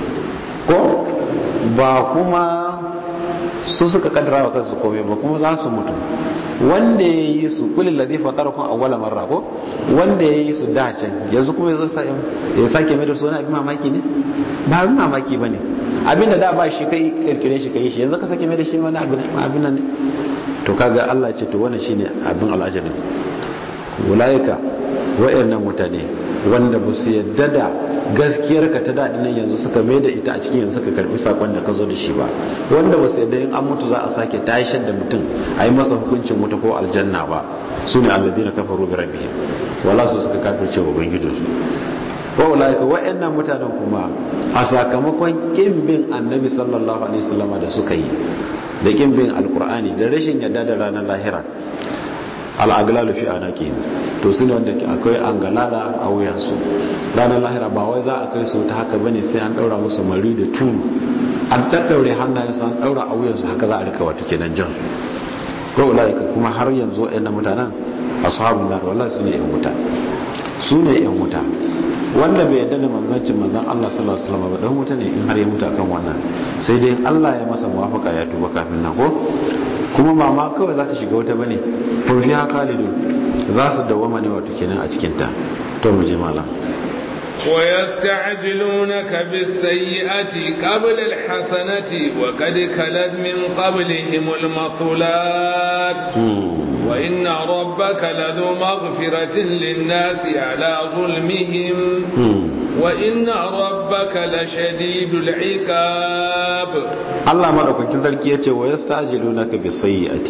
ko ba kuma su suka kaddara wa kansu komai ba kuma za su mutu wanda ya yi su kulin ladhi fatarakum awwala marra ko wanda ya yi su da can yanzu kuma yazo sai ya sake mai da su wani abin mamaki ne ba abin mamaki bane abinda da ba shi kai kirkire shi kai shi yanzu ka sake mai da shi wani abin abin nan ne to kaga Allah ce to wannan shine abin al'ajabin ulaika wayannan mutane wanda ba su yadda da gaskiyar ka ta daɗi nan yanzu suka mai da ita a cikin yanzu suka karbi sakon da ka zo da shi ba wanda ba su yadda in an mutu za a sake tashar da mutum a yi masa hukuncin wuta ko aljanna ba su ne alladina kafaru bi rabbihim wala su suka kafirce wa ubangijinsu wa ulaika wayannan mutanen kuma a sakamakon kin bin annabi sallallahu alaihi wasallama da suka yi da kin bin alkur'ani da rashin yadda da ranar lahira al'aglalu fi anaki to su ne wanda akwai angalala a wuyansu ranar lahira ba wai za a kai su ta haka bane sai an daura musu mari da tunu an daddaure hannayensu an daura a wuyansu haka za a rika wato kenan jan su ko ulaika kuma har yanzu wayannan mutanen ashabun nar wallahi su ne yan wuta su ne yan wuta wanda bai yadda da manzancin manzan Allah sallallahu alaihi wasallam ba dan wuta ne in har ya mutu akan wannan sai dai Allah ya masa muwafaka ya tuba kafin nan ko kuma ba ma kawai za su shiga wuta bane ko fi khalidu za su dawama ne wato kenan a cikin ta to mu je malam ويستعجلونك بالسيئة قبل الحسنة وقد خلت من قبلهم المثلات وإن ربك لذو مغفرة للناس على ظلمهم وإن ربك لشديد العقاب الله ما دوكن sarki yace wa yastajilunaka bi sayyi'ati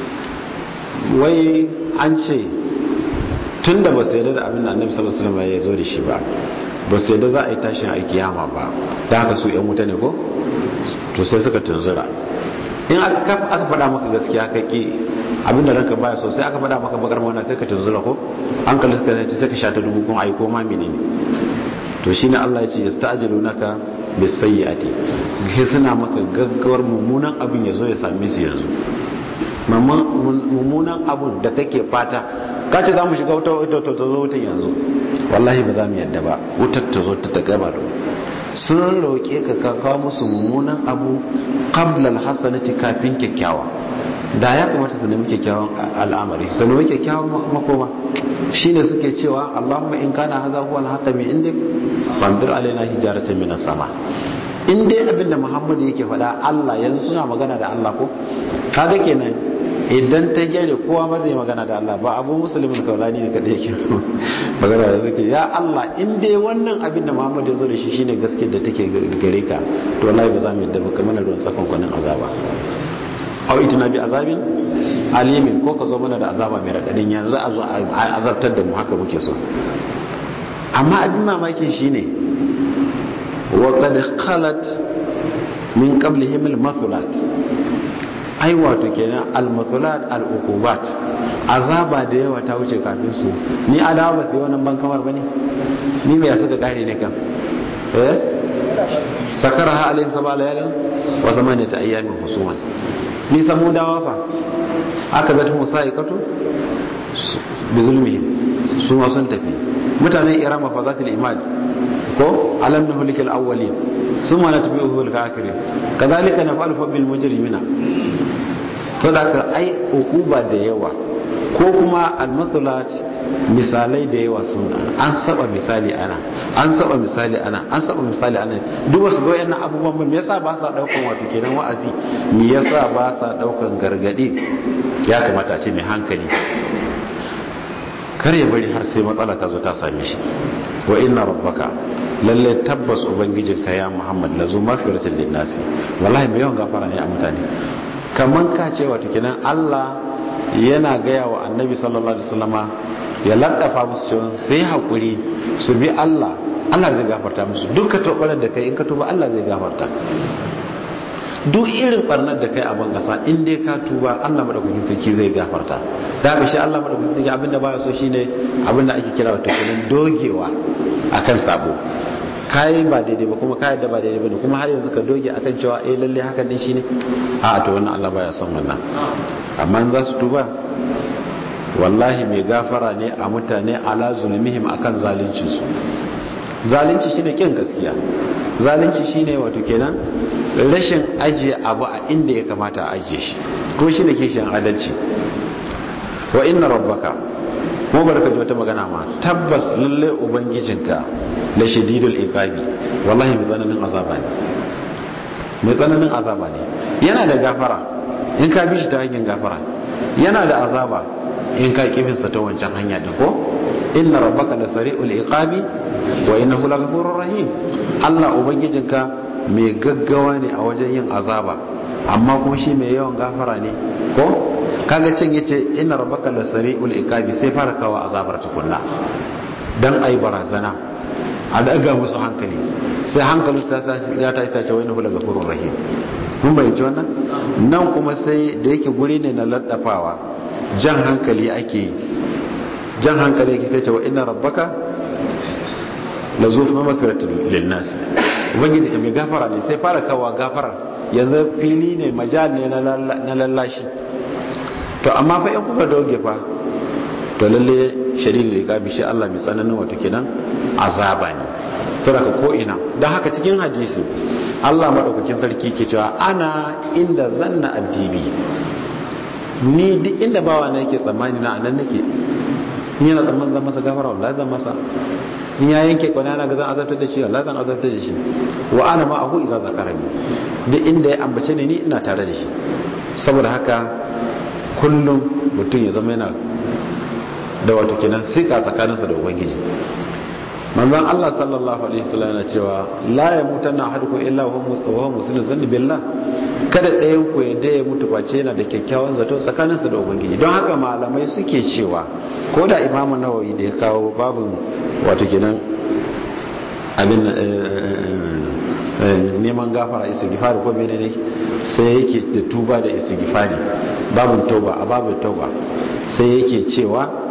wai an ce tunda ba su yarda da abin da Annabi sallallahu alaihi wasallam ya zo da shi ba ba su yarda za a yi tashin alkiyama ba da haka su yan wuta ne ko to sai suka tunzura in aka aka faɗa maka gaskiya ka ki abin da ranka baya so sai aka faɗa maka bakar magana sai ka tunzura ko an kalli suka sai sai ka sha ta dubu kuma ai ko ma menene to shine Allah ya ce yasta'jilunaka bisayyi'ati sai suna maka gaggawar mummunan abin ya zo ya same su yanzu mummunan abun da kake fata ka ce za mu shiga wuta wuta ta zo wutan yanzu wallahi ba za mu yadda ba wutar ta zo ta ta gaba da sun roƙe ka ka kawo musu mummunan abu qabla alhasanati kafin kyakkyawa da ya kamata su nemi kyakkyawan al'amari ka nemi kyakkyawan makoma shine suke cewa Allahumma in kana hadha huwa al-haqqa min indik fandir alaina hijaratan min sama in dai abinda Muhammadu yake faɗa Allah yanzu suna magana da Allah ko kaga kenan idan ta gyare kowa ma zai magana da Allah ba abu musulmin kaulani ne kadai yake magana da suke ya Allah in dai wannan abin da Muhammad ya zo da shi shine gaskiyar da take gare ka to wallahi ba za mu yadda ba kamar ruwan sakon kwanin azaba aw itina bi azabin alimin ko ka zo mana da azaba mai radadin yanzu a zo a azabtar da mu haka muke so amma abin mamakin shine wa qad khalat min qablihim al-mathulat ai wato kenan al-mathulat al-uqubat azaba da yawa ta wuce kafin su ni adawa ba sai wannan ban kamar bane ni me suka kare ne kan eh sakaraha alayhim sabala yalin wa zamanata ayyamin husuman ni samu dawa fa aka zata musa ikatu bi zulmihim su ma sun tafi mutanen irama fa zatul imad ko alam nuhlikal awwalin summa natbi'uhu al-akhirin kadhalika naf'alu bil mujrimina sadaka ai ukuba da yawa ko kuma al-mathalat misalai da yawa sun an saba misali ana an saba misali ana an saba misali ana duk wasu ga wayannan abubuwan ba me yasa ba sa daukan wato kenan wa'azi me yasa ba sa daukan gargadi ya kamata a ce mai hankali kar ya bari har sai matsala ta zo ta same shi wa inna rabbaka lalle tabbas ubangijinka ya muhammad lazu mafiratin linnasi wallahi mai yawan gafara ne a mutane kaman ka ce wato kenan Allah yana gaya wa annabi sallallahu alaihi wasallama ya laddafa musu cewa sai hakuri su bi Allah Allah zai gafarta musu duk ka tobarar da kai in ka tuba Allah zai gafarta duk irin barnar da kai a ban kasa in dai ka tuba Allah madaukakin sarki zai gafarta da ga shi Allah madaukakin sarki abinda baya so shine abinda ake kira wato kenan dogewa akan sabo kai ba daidai ba kuma kai da ba daidai ba kuma har yanzu ka doge akan cewa eh lalle hakan din shine a to wannan Allah baya son wannan amma in za su tuba wallahi mai gafara ne a mutane ala zulmihim akan zalunci su zalunci shine kin gaskiya zalunci shine wato kenan rashin ajiye abu a inda ya kamata a ajiye shi ko shine kishin adalci wa inna rabbaka kuma barka ji wata magana ma tabbas lalle ubangijinka la shadidul iqabi wallahi mai tsananin azaba ne mai tsananin azaba ne yana da gafara in ka bi shi ta hanyar gafara yana da azaba in ka kibinsa ta wancan hanya din ko inna rabbaka la sari'ul iqabi wa innahu laghafurur rahim Allah ubangijinka mai gaggawa ne a wajen yin azaba amma kuma shi mai yawan gafara ne ko kaga cin yace inna rabbaka la sari'ul iqabi sai fara kawo azabar tukunna dan ai barazana a daga musu hankali sai hankalin ya ta isa ce wani hula gafurur rahim mun bayyance wannan nan kuma sai da yake guri ne na laddafawa jan hankali ake yi jan hankali yake sai ce wa inna rabbaka la zufa makaratul linnas ubangiji mai gafara ne sai fara kawo gafara yanzu fili ne majal ne na lallashi to amma fa in kuka doge fa to lalle shari'ar da gabi shi Allah mai tsananin wato kenan azaba ne to daga ko ina dan haka cikin hadisi Allah madaukakin sarki ke cewa ana inda zanna addibi ni duk inda bawa na yake tsammani na anan nake in yana tsammanin zan masa gafara wallahi zan masa in ya yanke kwana na ga zan azabtar da shi wallahi zan azabtar da shi wa ana ma ahu idza zakarani duk inda ya ambace ni ni ina tare da shi saboda haka kullum mutum ya zama yana da wato kenan sika tsakaninsa da ubangiji manzon Allah sallallahu alaihi wasallam yana cewa la yamutanna ahadukum illa wa huwa muslimun zanni billah kada ɗayan ku ya da ya mutu face yana da kyakkyawan zato tsakaninsa da ubangiji don haka malamai suke cewa ko da imamu nawawi da ya kawo babin wato kenan abin neman gafara istighfari ko menene sai yake da tuba da istighfari babin tauba a babin tauba sai yake cewa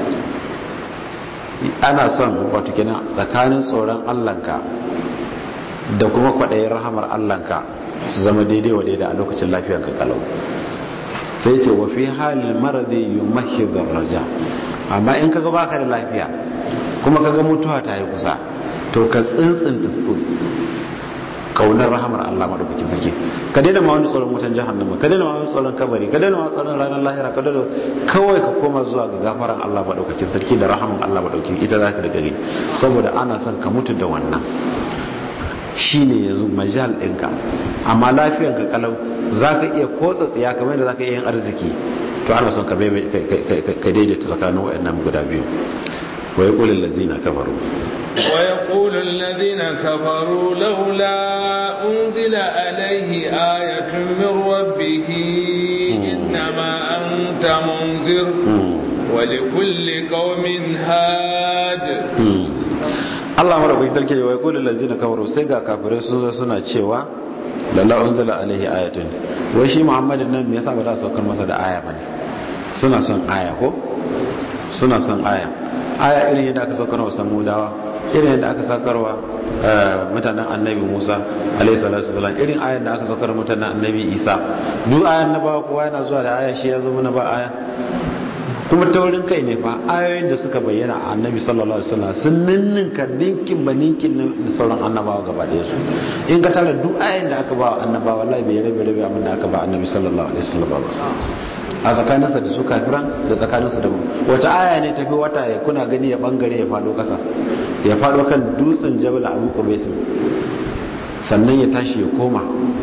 ana son wato kenan tsakanin tsoron allanka da kuma kwaɗayin rahamar allanka su zama daidai wa daidai a lokacin lafiyar ka kalau sai ce wa fi halin maradi yumahidar raja amma in kaga baka da lafiya kuma kaga mutuwa ta yi kusa to ka tsintsinta kaunar rahamar Allah madaukakin sarki ka daina ma wani tsoron wutan jahannama ka daina ma wani tsoron kabari ka daina ma tsoron ranar lahira ka daina kawai ka koma zuwa ga gafaran Allah madaukakin sarki da rahaman Allah madaukakin ita za ka da gari saboda ana son ka mutu da wannan shine yanzu majal ɗinka amma lafiyan ka kalau za ka iya kotsa tsiya kamar yadda za ka iya yin arziki to ana son ka daidaita tsakanin waɗannan guda biyu wa ya ƙulin lazina kafaru ويقول الذين كفروا لولا أنزل عليه آية من ربه إنما أنت منذر ولكل قوم هاد Allah marabu dalke wa yaqulu allazina kafaru sai ga kafirai sun zo suna cewa lalla unzila alaihi ayatun wai shi Muhammadin nan me yasa ba za su saukar masa da aya bane suna son aya ko suna son aya aya irin yadda aka saukar wa samudawa irin yadda aka saukarwa mutanen annabi musa alaihi salatu wasalam irin ayan da aka saukar mutanen annabi isa duk ayan na ba kowa yana zuwa da aya shi ya zo mana ba aya kuma taurin kai ne fa ayoyin da suka bayyana a annabi sallallahu alaihi wasallam sun ninninka dinkin ba ninkin na sauran annabawa gaba da su in ka tara duk ayoyin da aka ba annabawa wallahi bai rabe rabe abin da aka ba annabi sallallahu alaihi wasallam ba a tsakaninsa da su kafiran da tsakaninsa da mu wata aya ne tafi wata ya kuna gani ya bangare ya fado kasa ya fado kan dutsen jabal abu qubais sannan ya tashi ya koma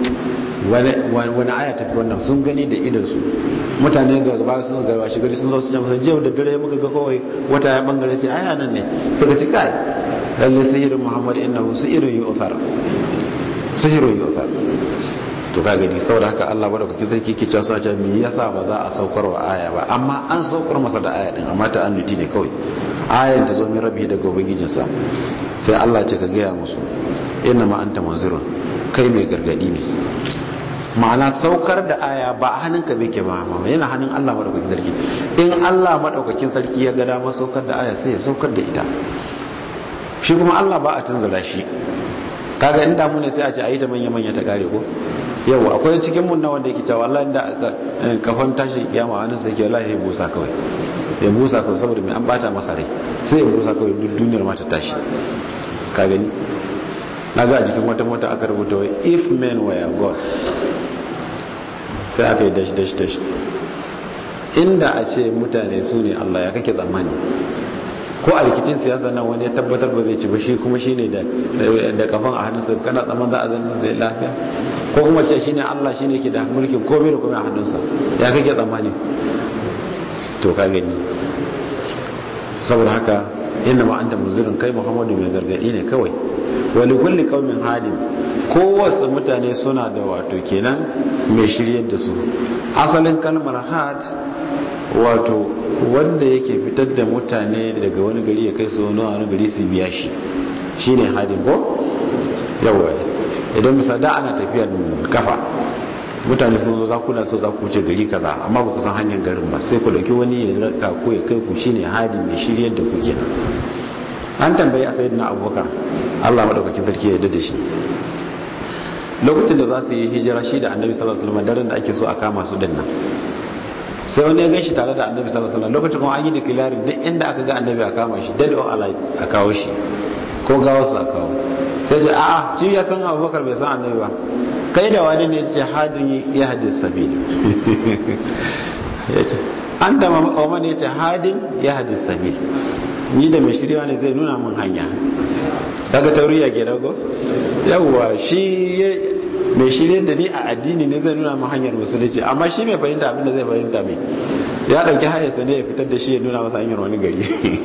wani aya tafi wannan sun gani da idansu mutane ga gaba sun ga shi gari sun zo su jama'a jiya da dare muka ga kawai wata ya bangare ce aya nan ne suka ci kai lalle sihirin muhammad innahu sihirun yu'thar sihirun yu'thar to ka gani saboda haka Allah madaukakin sarki ke cewa sace me yasa ba za a saukar wa aya ba amma an saukar masa da aya din amma ta annuti ne kawai ayan ta zo min rabbi daga ubangijinsa sai Allah ce ka gaya musu inna ma anta munzirun kai mai gargadi ne ma'ana saukar da aya ba a hannunka bai ke ba yana hannun Allah madaukakin sarki in Allah madaukakin sarki ya ga dama saukar da aya sai ya saukar da ita shi kuma Allah ba a tunzula shi kaga inda mu ne sai a ce ayi ta manya manya ta kare ko yau akwai cikin mun na wanda yake cewa wallahi da kafan tashi kiyama wani sai ke wallahi ya busa kawai ya busa kawai saboda mai an bata masa rai sai ya busa kawai duk duniyar ma ta tashi ka gani na ga a jikin wata mota aka rubuta wai if men were god sai aka yi dash dash dash inda a ce mutane su ne Allah ya kake tsammani ko a rikicin siyasa nan wani ya tabbatar ba zai ci ba shi kuma shi ne da kafan a hannunsa kana tsaman za a zan da lafiya ko kuma ce shi ne Allah shi ne ke da mulkin komai da komai a hannunsa ya kake tsammani to ka gani saboda haka inna ma anta muzirin kai muhammadu mai gargadi ne kawai wani kulli kaumin hadin kowace mutane suna da wato kenan mai shiryar da su asalin kalmar had wato wanda yake fitar da mutane daga wani gari ya kai su wani gari su biya shi shine hadin ko yawa idan misali da ana tafiya kafa mutane sun zo za ku na so za ku wuce gari kaza amma ba ku san hanyar garin ba sai ku dauki wani ya raka ko ya kai ku shine hadi mai shiryar da ku kenan an tambayi a sayyidina abubakar Allah madaukakin sarki ya yarda da shi lokacin da za su yi hijira shi da annabi sallallahu alaihi wasallam daren da ake so a kama su din nan sai wani ya gan shi tare da annabi sallallahu alaihi wasallam lokacin kuma an yi declaring duk inda aka ga annabi a kama shi dead or alive a kawo shi ko gawo su a kawo sai ce a'a shi ya san abubakar bai san annabi ba kai da wani ne ce hadin ya hadis sabil an da mamman ya ce hadin ya hadis sabil ni da mai shirya ne zai nuna mun hanya daga tauriya ke dago yawwa shi mai shirya da ni a addini ne zai nuna mun hanyar musulunci amma shi mai fahimta abin da zai fahimta mai ya dauki hayarsa ne ya fitar da shi ya nuna masa hanyar wani gari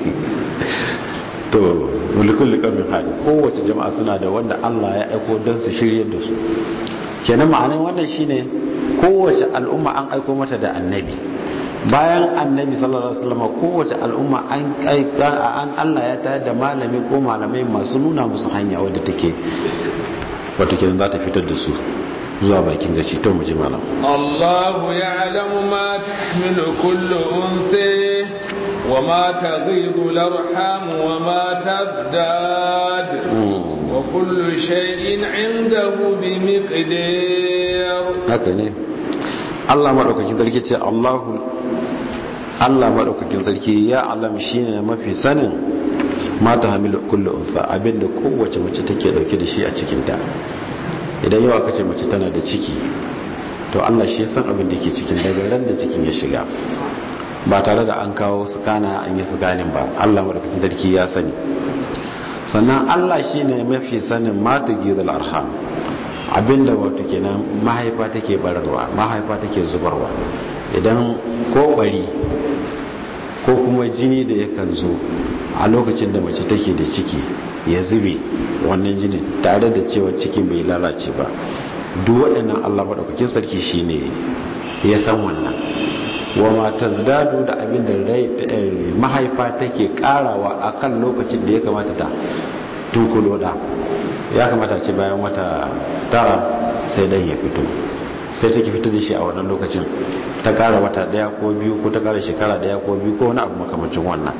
to mulkul liqamin hali kowace jama'a suna da wanda Allah ya aiko don su shiryar da su kenan ma'anar wannan shine kowace al'umma an aiko mata da annabi bayan annabi sallallahu alaihi wasallam kowace al'umma an an Allah ya tayar da malami ko malamai masu nuna musu hanya wadda take wato kenan za ta fitar da su zuwa bakin gaci to mu ji malam Allahu ya'lamu ma tahmilu kullu unsi وما تغيض الأرحام وما تزداد وكل شيء عنده بمقدار هكذا Allah maɗaukakin sarki ce Allahu Allah maɗaukakin sarki ya alam shine mafi sanin mata hamilu kullu unsa abinda kowace mace take dauke da shi a cikin ta idan yau aka ce mace tana da ciki to Allah shi ya san abin da ke cikin daga ran da cikin ya shiga ba tare da an kawo sukana an yi sukanin ba Allah madaukakin sarki ya sani sannan Allah shine mafi sanin mata gizal arham abinda wato kenan mahaifa take bararwa mahaifa take zubarwa idan ko bari ko kuma jini da yakan zo a lokacin da mace take da ciki ya zube wannan jinin tare da cewa cikin bai lalace ba duk waɗannan Allah madaukakin sarki shine ya san wannan wa ma tazdadu da abin da mahaifa take karawa akan lokacin da ya kamata ta tunkulo da ya kamata ce bayan wata tara sai dan ya fito sai take fito da shi a wannan lokacin ta kara wata daya ko biyu ko ta kara shekara daya ko biyu ko wani abu makamacin wannan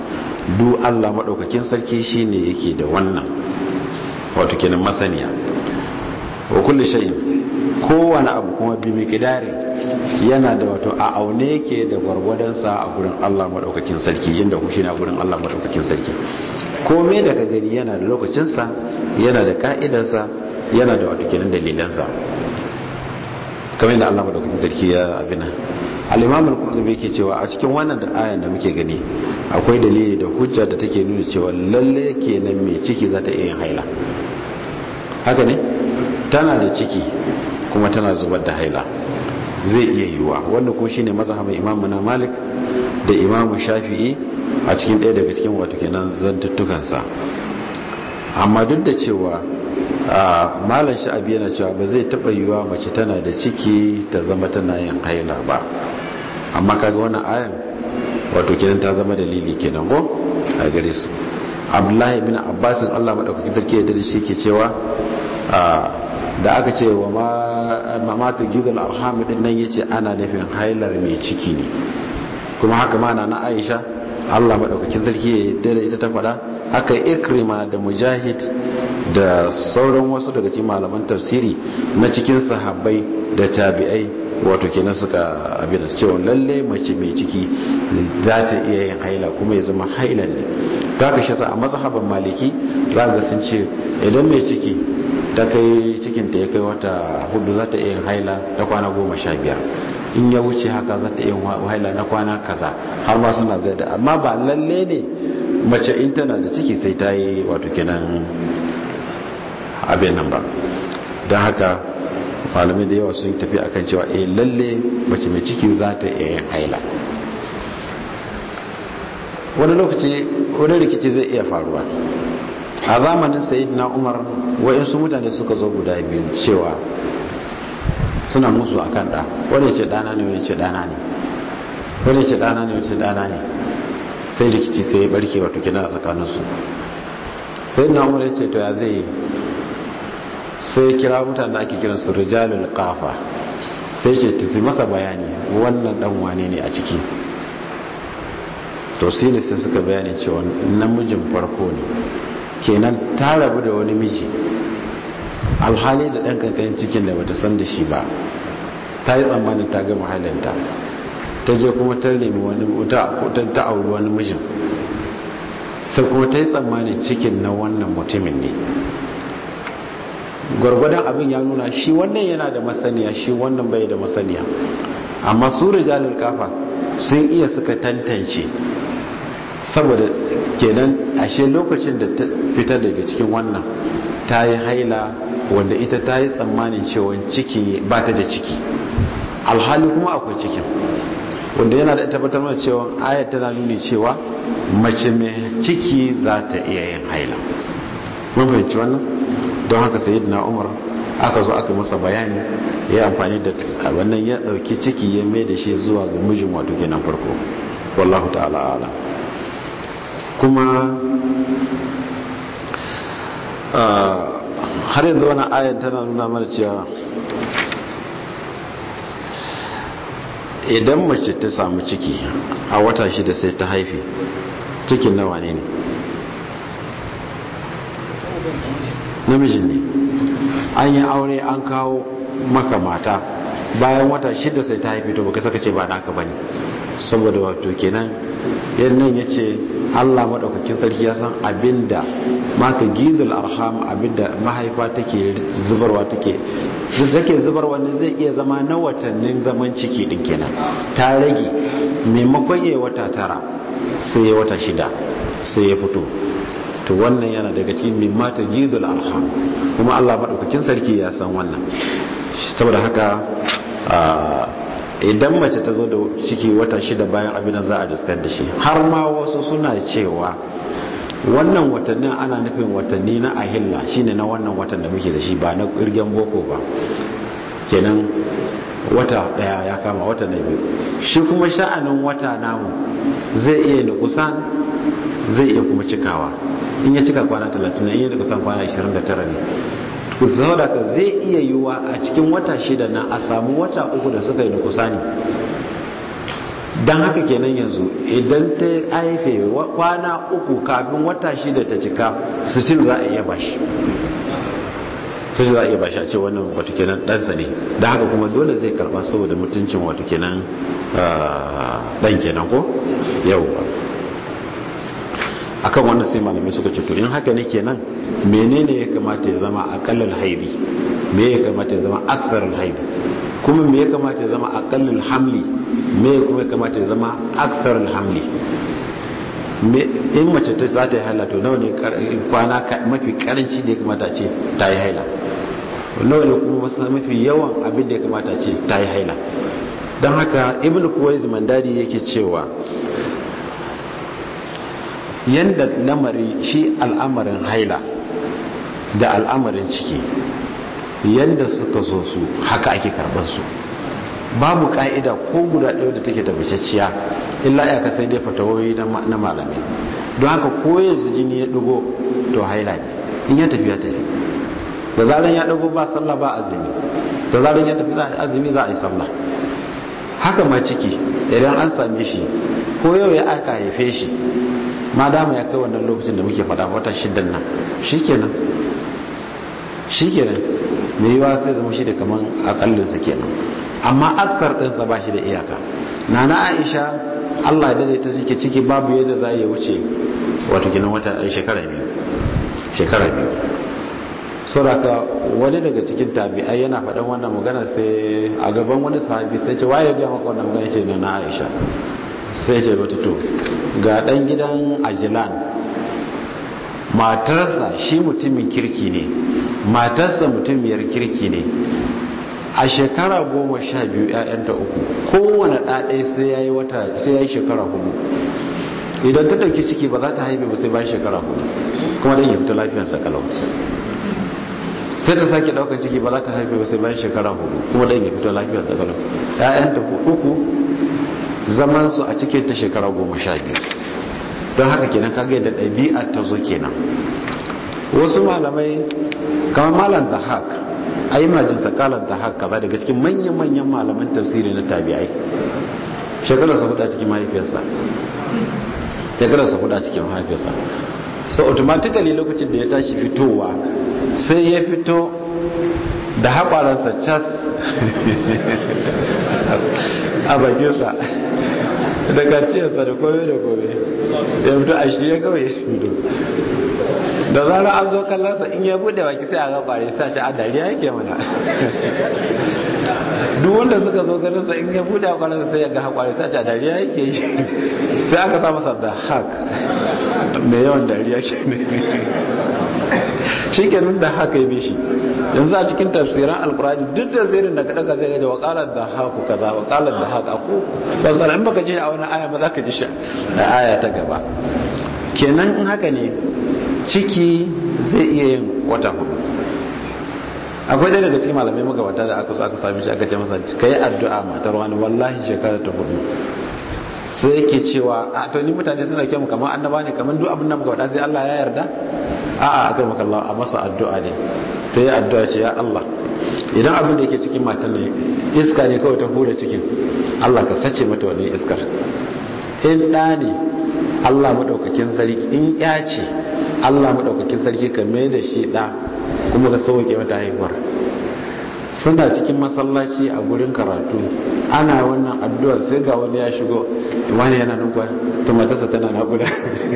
du Allah madaukakin sarki shine yake da wannan wato kenan masaniya wa kulli shay'in kowane abu kuma bi miqdari yana da wato a aune yake da gwargwadon sa a gurin Allah madaukakin sarki inda ku shine a gurin Allah madaukakin sarki komai da ka gani yana da lokacin sa yana da ka'idar sa yana da wato kenan dalilan sa kamar yadda Allah madaukakin sarki ya abina al-imam al-qurtubi yake cewa a cikin wannan da ayan da muke gani akwai dalili da hujja da take nuna cewa lalle kenan mai ciki za ta iya yin haila haka ne tana da ciki kuma tana zubar da haila zai iya yiwuwa wanda ko shine mazhabin imam na malik da imam shafi'i a cikin ɗaya daga cikin wato kenan zantuttukansa amma duk da cewa malam sha'abi yana cewa ba zai taɓa yiwuwa mace tana da ciki ta zama tana yin haila ba amma kaga wannan ayan wato kenan ta zama dalili kenan ko a gare su abdullahi bin abbasin allah maɗaukaki tarki da shi ke cewa da aka ce wa mamata gidal arham din nan yace ana nufin hailar mai ciki ne kuma haka ma na aisha allah maɗaukakin sarki ya yarda da ita ta faɗa haka ikrima da mujahid da sauran wasu daga cikin malaman tafsiri na cikin sahabbai da tabi'ai wato kenan suka abin da cewa lalle mace mai ciki za ta iya yin haila kuma ya zama hailan ne ta ka shi a mazhaban maliki za ga sun ce idan mai ciki ta kai cikinta ya kai wata hudu za ta iya yin haila ta kwana goma sha biyar in ya wuce haka za ta iya haila na kwana kaza har ma suna gada amma ba lalle ne mace in tana da ciki sai ta yi wato kenan abin nan ba don haka malamai da yawa sun tafi akan cewa eh lalle mace mai ciki za ta iya yin haila wani lokaci wani rikici zai iya faruwa a zamanin na umar wa'insu mutane suka zo guda biyu cewa suna musu a kan ɗa wani ce ɗana ne wani ce ɗana ne wani ce ɗana ne wani ce ɗana ne sai rikici sai ya barke wato kina a tsakaninsu sai na umar ya ce to ya zai sai kira mutane da ake kiransu rijalul kafa sai ce ta masa bayani wannan dan wane ne a ciki to sai ne sai suka bayani cewa namijin farko ne kenan ta rabu da wani miji alhali da ɗan kankan cikin da bata san da shi ba ta yi tsammanin ta gama halinta ta je kuma ta nemi wani ta auri wani mijin sai kuma ta yi tsammanin cikin na wannan mutumin ne gwargwadon abin ya nuna shi wannan yana da masaniya shi wannan bai da masaniya amma su rijalul kafa sun iya suka tantance saboda kenan ashe lokacin da ta fitar daga cikin wannan ta yi haila wanda ita ta yi tsammanin cewa ciki ba ta da ciki alhali kuma akwai cikin wanda yana da tabbatar mana cewa ayat tana nuni cewa mace mai ciki za ta iya yin haila mun fahimci wannan don haka sayyidina umar aka zo aka masa bayani ya amfani da wannan ya dauki ciki ya mai da shi zuwa ga mijin wato kenan farko wallahu ta'ala ala kuma har yanzu wani ayan tana nuna mana cewa idan mace ta samu ciki a wata shida sai ta haifi cikin nawa ne ne namijin ne an yi aure an kawo maka mata bayan wata shida sai ta haifi to baka saka ce ba naka bane saboda wato kenan yannan ya ce allah maɗaukakin sarki ya san abinda maka gizul arham abinda mahaifa take zubarwa take take zubarwa ne zai iya zama na watannin zaman ciki din kenan ta rage maimakon ya wata tara sai ya wata shida sai ya fito to wannan yana daga cikin mimma ta gizul arham kuma allah maɗaukakin sarki ya san wannan saboda haka idan mace ta zo da ciki wata shida bayan abin za a diskar da shi har ma wasu suna cewa wannan watannin ana nufin watanni na ahilla shine na wannan watan da muke da shi ba na kirgen boko ba kenan wata daya ya kama wata na biyu shi kuma sha'anin wata namu zai iya nukusan zai iya kuma cikawa in ya cika kwana 30 in ya nukusan kwana 29 ne saboda ka zai iya yiwuwa a cikin wata shida na a samu wata uku da suka yi nukusani don haka kenan yanzu idan ta haife kwana uku kafin wata shida ta cika sitil za a iya bashi sai za a iya bashi a ce wannan wato kenan ɗansa ne da haka kuma dole zai karba saboda mutuncin wato kenan ɗan kenan ko yau akan wannan sai malamai suka ce to in haka ne kenan menene ya kamata ya zama akallal haidi me ya kamata ya zama aktharul haidi kuma me ya kamata ya zama akallal hamli me kuma ya kamata ya zama aktharul hamli in mace ta za ta yi haila to nawa ne kwana mafi karanci da ya kamata ce ta yi haila nawa ne kuma wasu mafi yawan abin da ya kamata ce ta yi haila don haka ibn kuwais mandari yake cewa yanda lamari shi al'amarin haila da al'amarin ciki yanda suka so su haka ake karɓar su babu ka'ida ko guda ɗaya da take tabbacacciya illa ya ka sai dai fatawoyi na malamai don haka ko yanzu jini ya ɗigo to haila ne in ya tafi ya tafi da zaran ya ɗigo ba sallah ba azumi da zaran ya tafi azumi za a yi sallah haka ma ciki idan an same shi ko yau ya aka haife shi ma dama ya kai wannan lokacin da muke faɗa wata shidan nan shikenan shikenan mai yiwa sai zama shi da kaman akallinsa kenan amma akthar ɗinsa ba shi da iyaka nana aisha allah ya daidaita cike ciki babu yadda za ya wuce wato ginin wata shekara biyu shekara biyu sauraka wani daga cikin tabi'ai yana faɗan wannan magana sai a gaban wani sahabi sai ce waye ga maka wannan magana ce na aisha sai ce mata to ga ɗan gidan ajilan matarsa shi mutumin kirki ne matarsa mutumiyar kirki ne a shekara goma sha biyu ‘ya'yanta uku kowane ɗaɗe sai ya yi wata sai ya yi shekara hudu idan ta ɗauki ciki ba za ta haife ba sai bayan shekara hudu kuma don ya fita lafiyarsa kalau sai ta sake ɗaukar ciki ba za ta haife ba sai bayan shekara hudu kuma don ya fita lafiyarsa kalau ‘ya'yanta uku zaman su a cikin ta shekara goma sha biyu don haka kenan kaga yadda ɗabi'a ta zo kenan wasu malamai kamar malam da haka a yi majin sakalar da haka ba daga cikin manyan-manyan malaman tafsiri na tabi'ai shekararsa hudu a cikin mahaifiyarsa shekararsa hudu a cikin mahaifiyarsa so automatically lokacin da ya tashi fitowa sai ya fito da haƙwaransa cas a bakinsa da kaciyarsa da kome da kome ya fito a shirya kawai ya fito da zara an zo kallonsa in ya bude baki sai a ga kwari sa shi a dariya yake mana duk wanda suka zo ganinsa in ya bude a kwarinsa sai ya ga kwari sa shi a dariya yake yi sai aka sa masa da hak mai yawan dariya ke ne shi ke da haka ya bishi yanzu a cikin tafsiran alkurani duk da zirin da kaɗa ka zai gaji wakalar da haku kaza wakalar da haka ko ba in baka ji a wani aya ba za ka ji shi a aya ta gaba kenan in haka ne ciki zai iya yin wata hudu akwai ɗaya daga cikin malamai magabata da aka so aka sami shi aka ce masa ka yi addu'a matar wani wallahi shekara ta hudu sai yake cewa a to ni mutane suna kyamu kamar annaba ne kamar duk abin da muka faɗa sai Allah ya yarda a'a aka maka Allah a masa addu'a ne ta yi addu'a ce ya Allah idan abin da yake cikin matan ne iska ne kawai ta hura cikin Allah ka sace mata wani iskar in ɗa ne Allah maɗaukakin sarki in ya ce Allah maɗaukakin sarki ka mai da shi ɗa kuma ka sauke mata haihuwar suna cikin masallaci a gurin karatu ana wannan addu'ar sai ga wani ya shigo wani yana nan kwa to matarsa tana naƙuda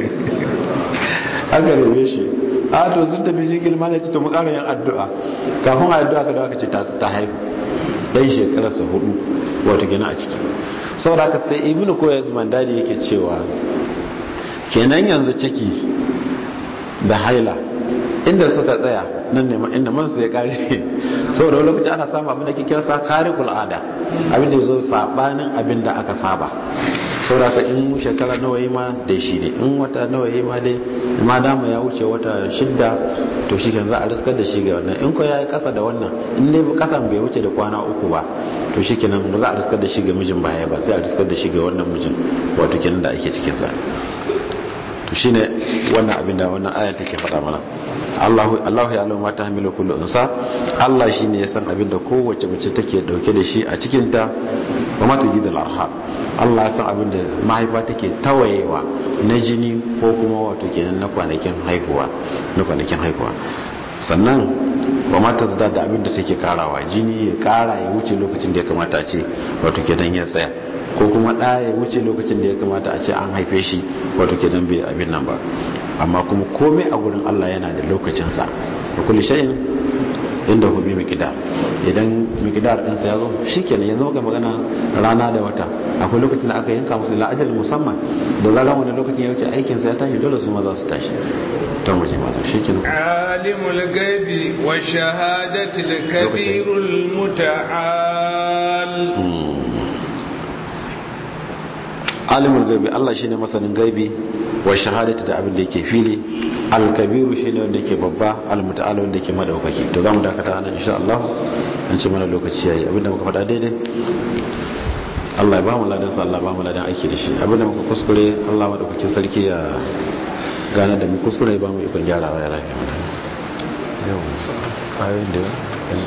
aka rebe shi a to sun tafi shi girma ne to mu ƙara yin addu'a kafin addu'a ka da aka ce ta ta haihu ɗan shekararsa hudu wato gina a ciki saboda haka sai ibnu koyar mandari yake cewa kenan yanzu ciki da haila inda suka tsaya nan ne inda man su ya kare saboda wani lokaci ana samu abin da ke kira sa kare kul'ada abin da ya zo sabanin abin da aka saba saboda ka in shekara nawa yi ma da shi ne in wata nawa yi ma dai ma dama ya wuce wata shidda to shi kan za a riskar da shi ga wannan in ko ya yi kasa da wannan in dai kasan bai wuce da kwana uku ba to shi kenan ba za a riskar da shi ga mijin baya ba sai a riskar da shi ga wannan mijin wato kenan da ake cikin sa to shine wannan abin da wannan aya take faɗa mana Allahu Allahu ya alama ta hamilu kullu unsa Allah shine ya san abin da kowace mace take dauke da shi a cikin ta wa mata gidal arha Allah ya san abin da mahaifa take tawayewa na jini ko kuma wato kenan na kwanakin haihuwa na kwanakin haihuwa sannan wa mata zada da abin da take karawa jini ya kara ya wuce lokacin da ya kamata a ce wato kenan ya tsaya ko kuma ɗa ya wuce lokacin da ya kamata a ce an haife shi wato kenan bai abin nan ba amma kuma komai a gurin Allah yana da lokacinsa da kulli shay'in inda hu bi miqdar idan miqdar ɗinsa ya zo shikenan yanzu ga magana rana da wata akwai lokacin da aka yanka musu la ajal musamman da zaran wani lokacin ya wuce aikin sa ya tashi dole su ma za su tashi ta waje ma shikenan alimul gaibi wa shahadatil kabirul muta'al alimul gaibi Allah shine masanin gaibi wa shahadati da abin da yake fili al-kabiru shine wanda yake babba al-muta'al wanda yake madaukaki to zamu dakata anan insha Allah an ce mana lokaci yayi abinda muka faɗa daidai Allah ya ba mu ladan sa Allah ba mu ladan aiki da shi abinda muka kuskure Allah madaukakin sarki ya gane da mu kuskure ya ba mu ikon gyarawa ya lafiya yau ayoyin da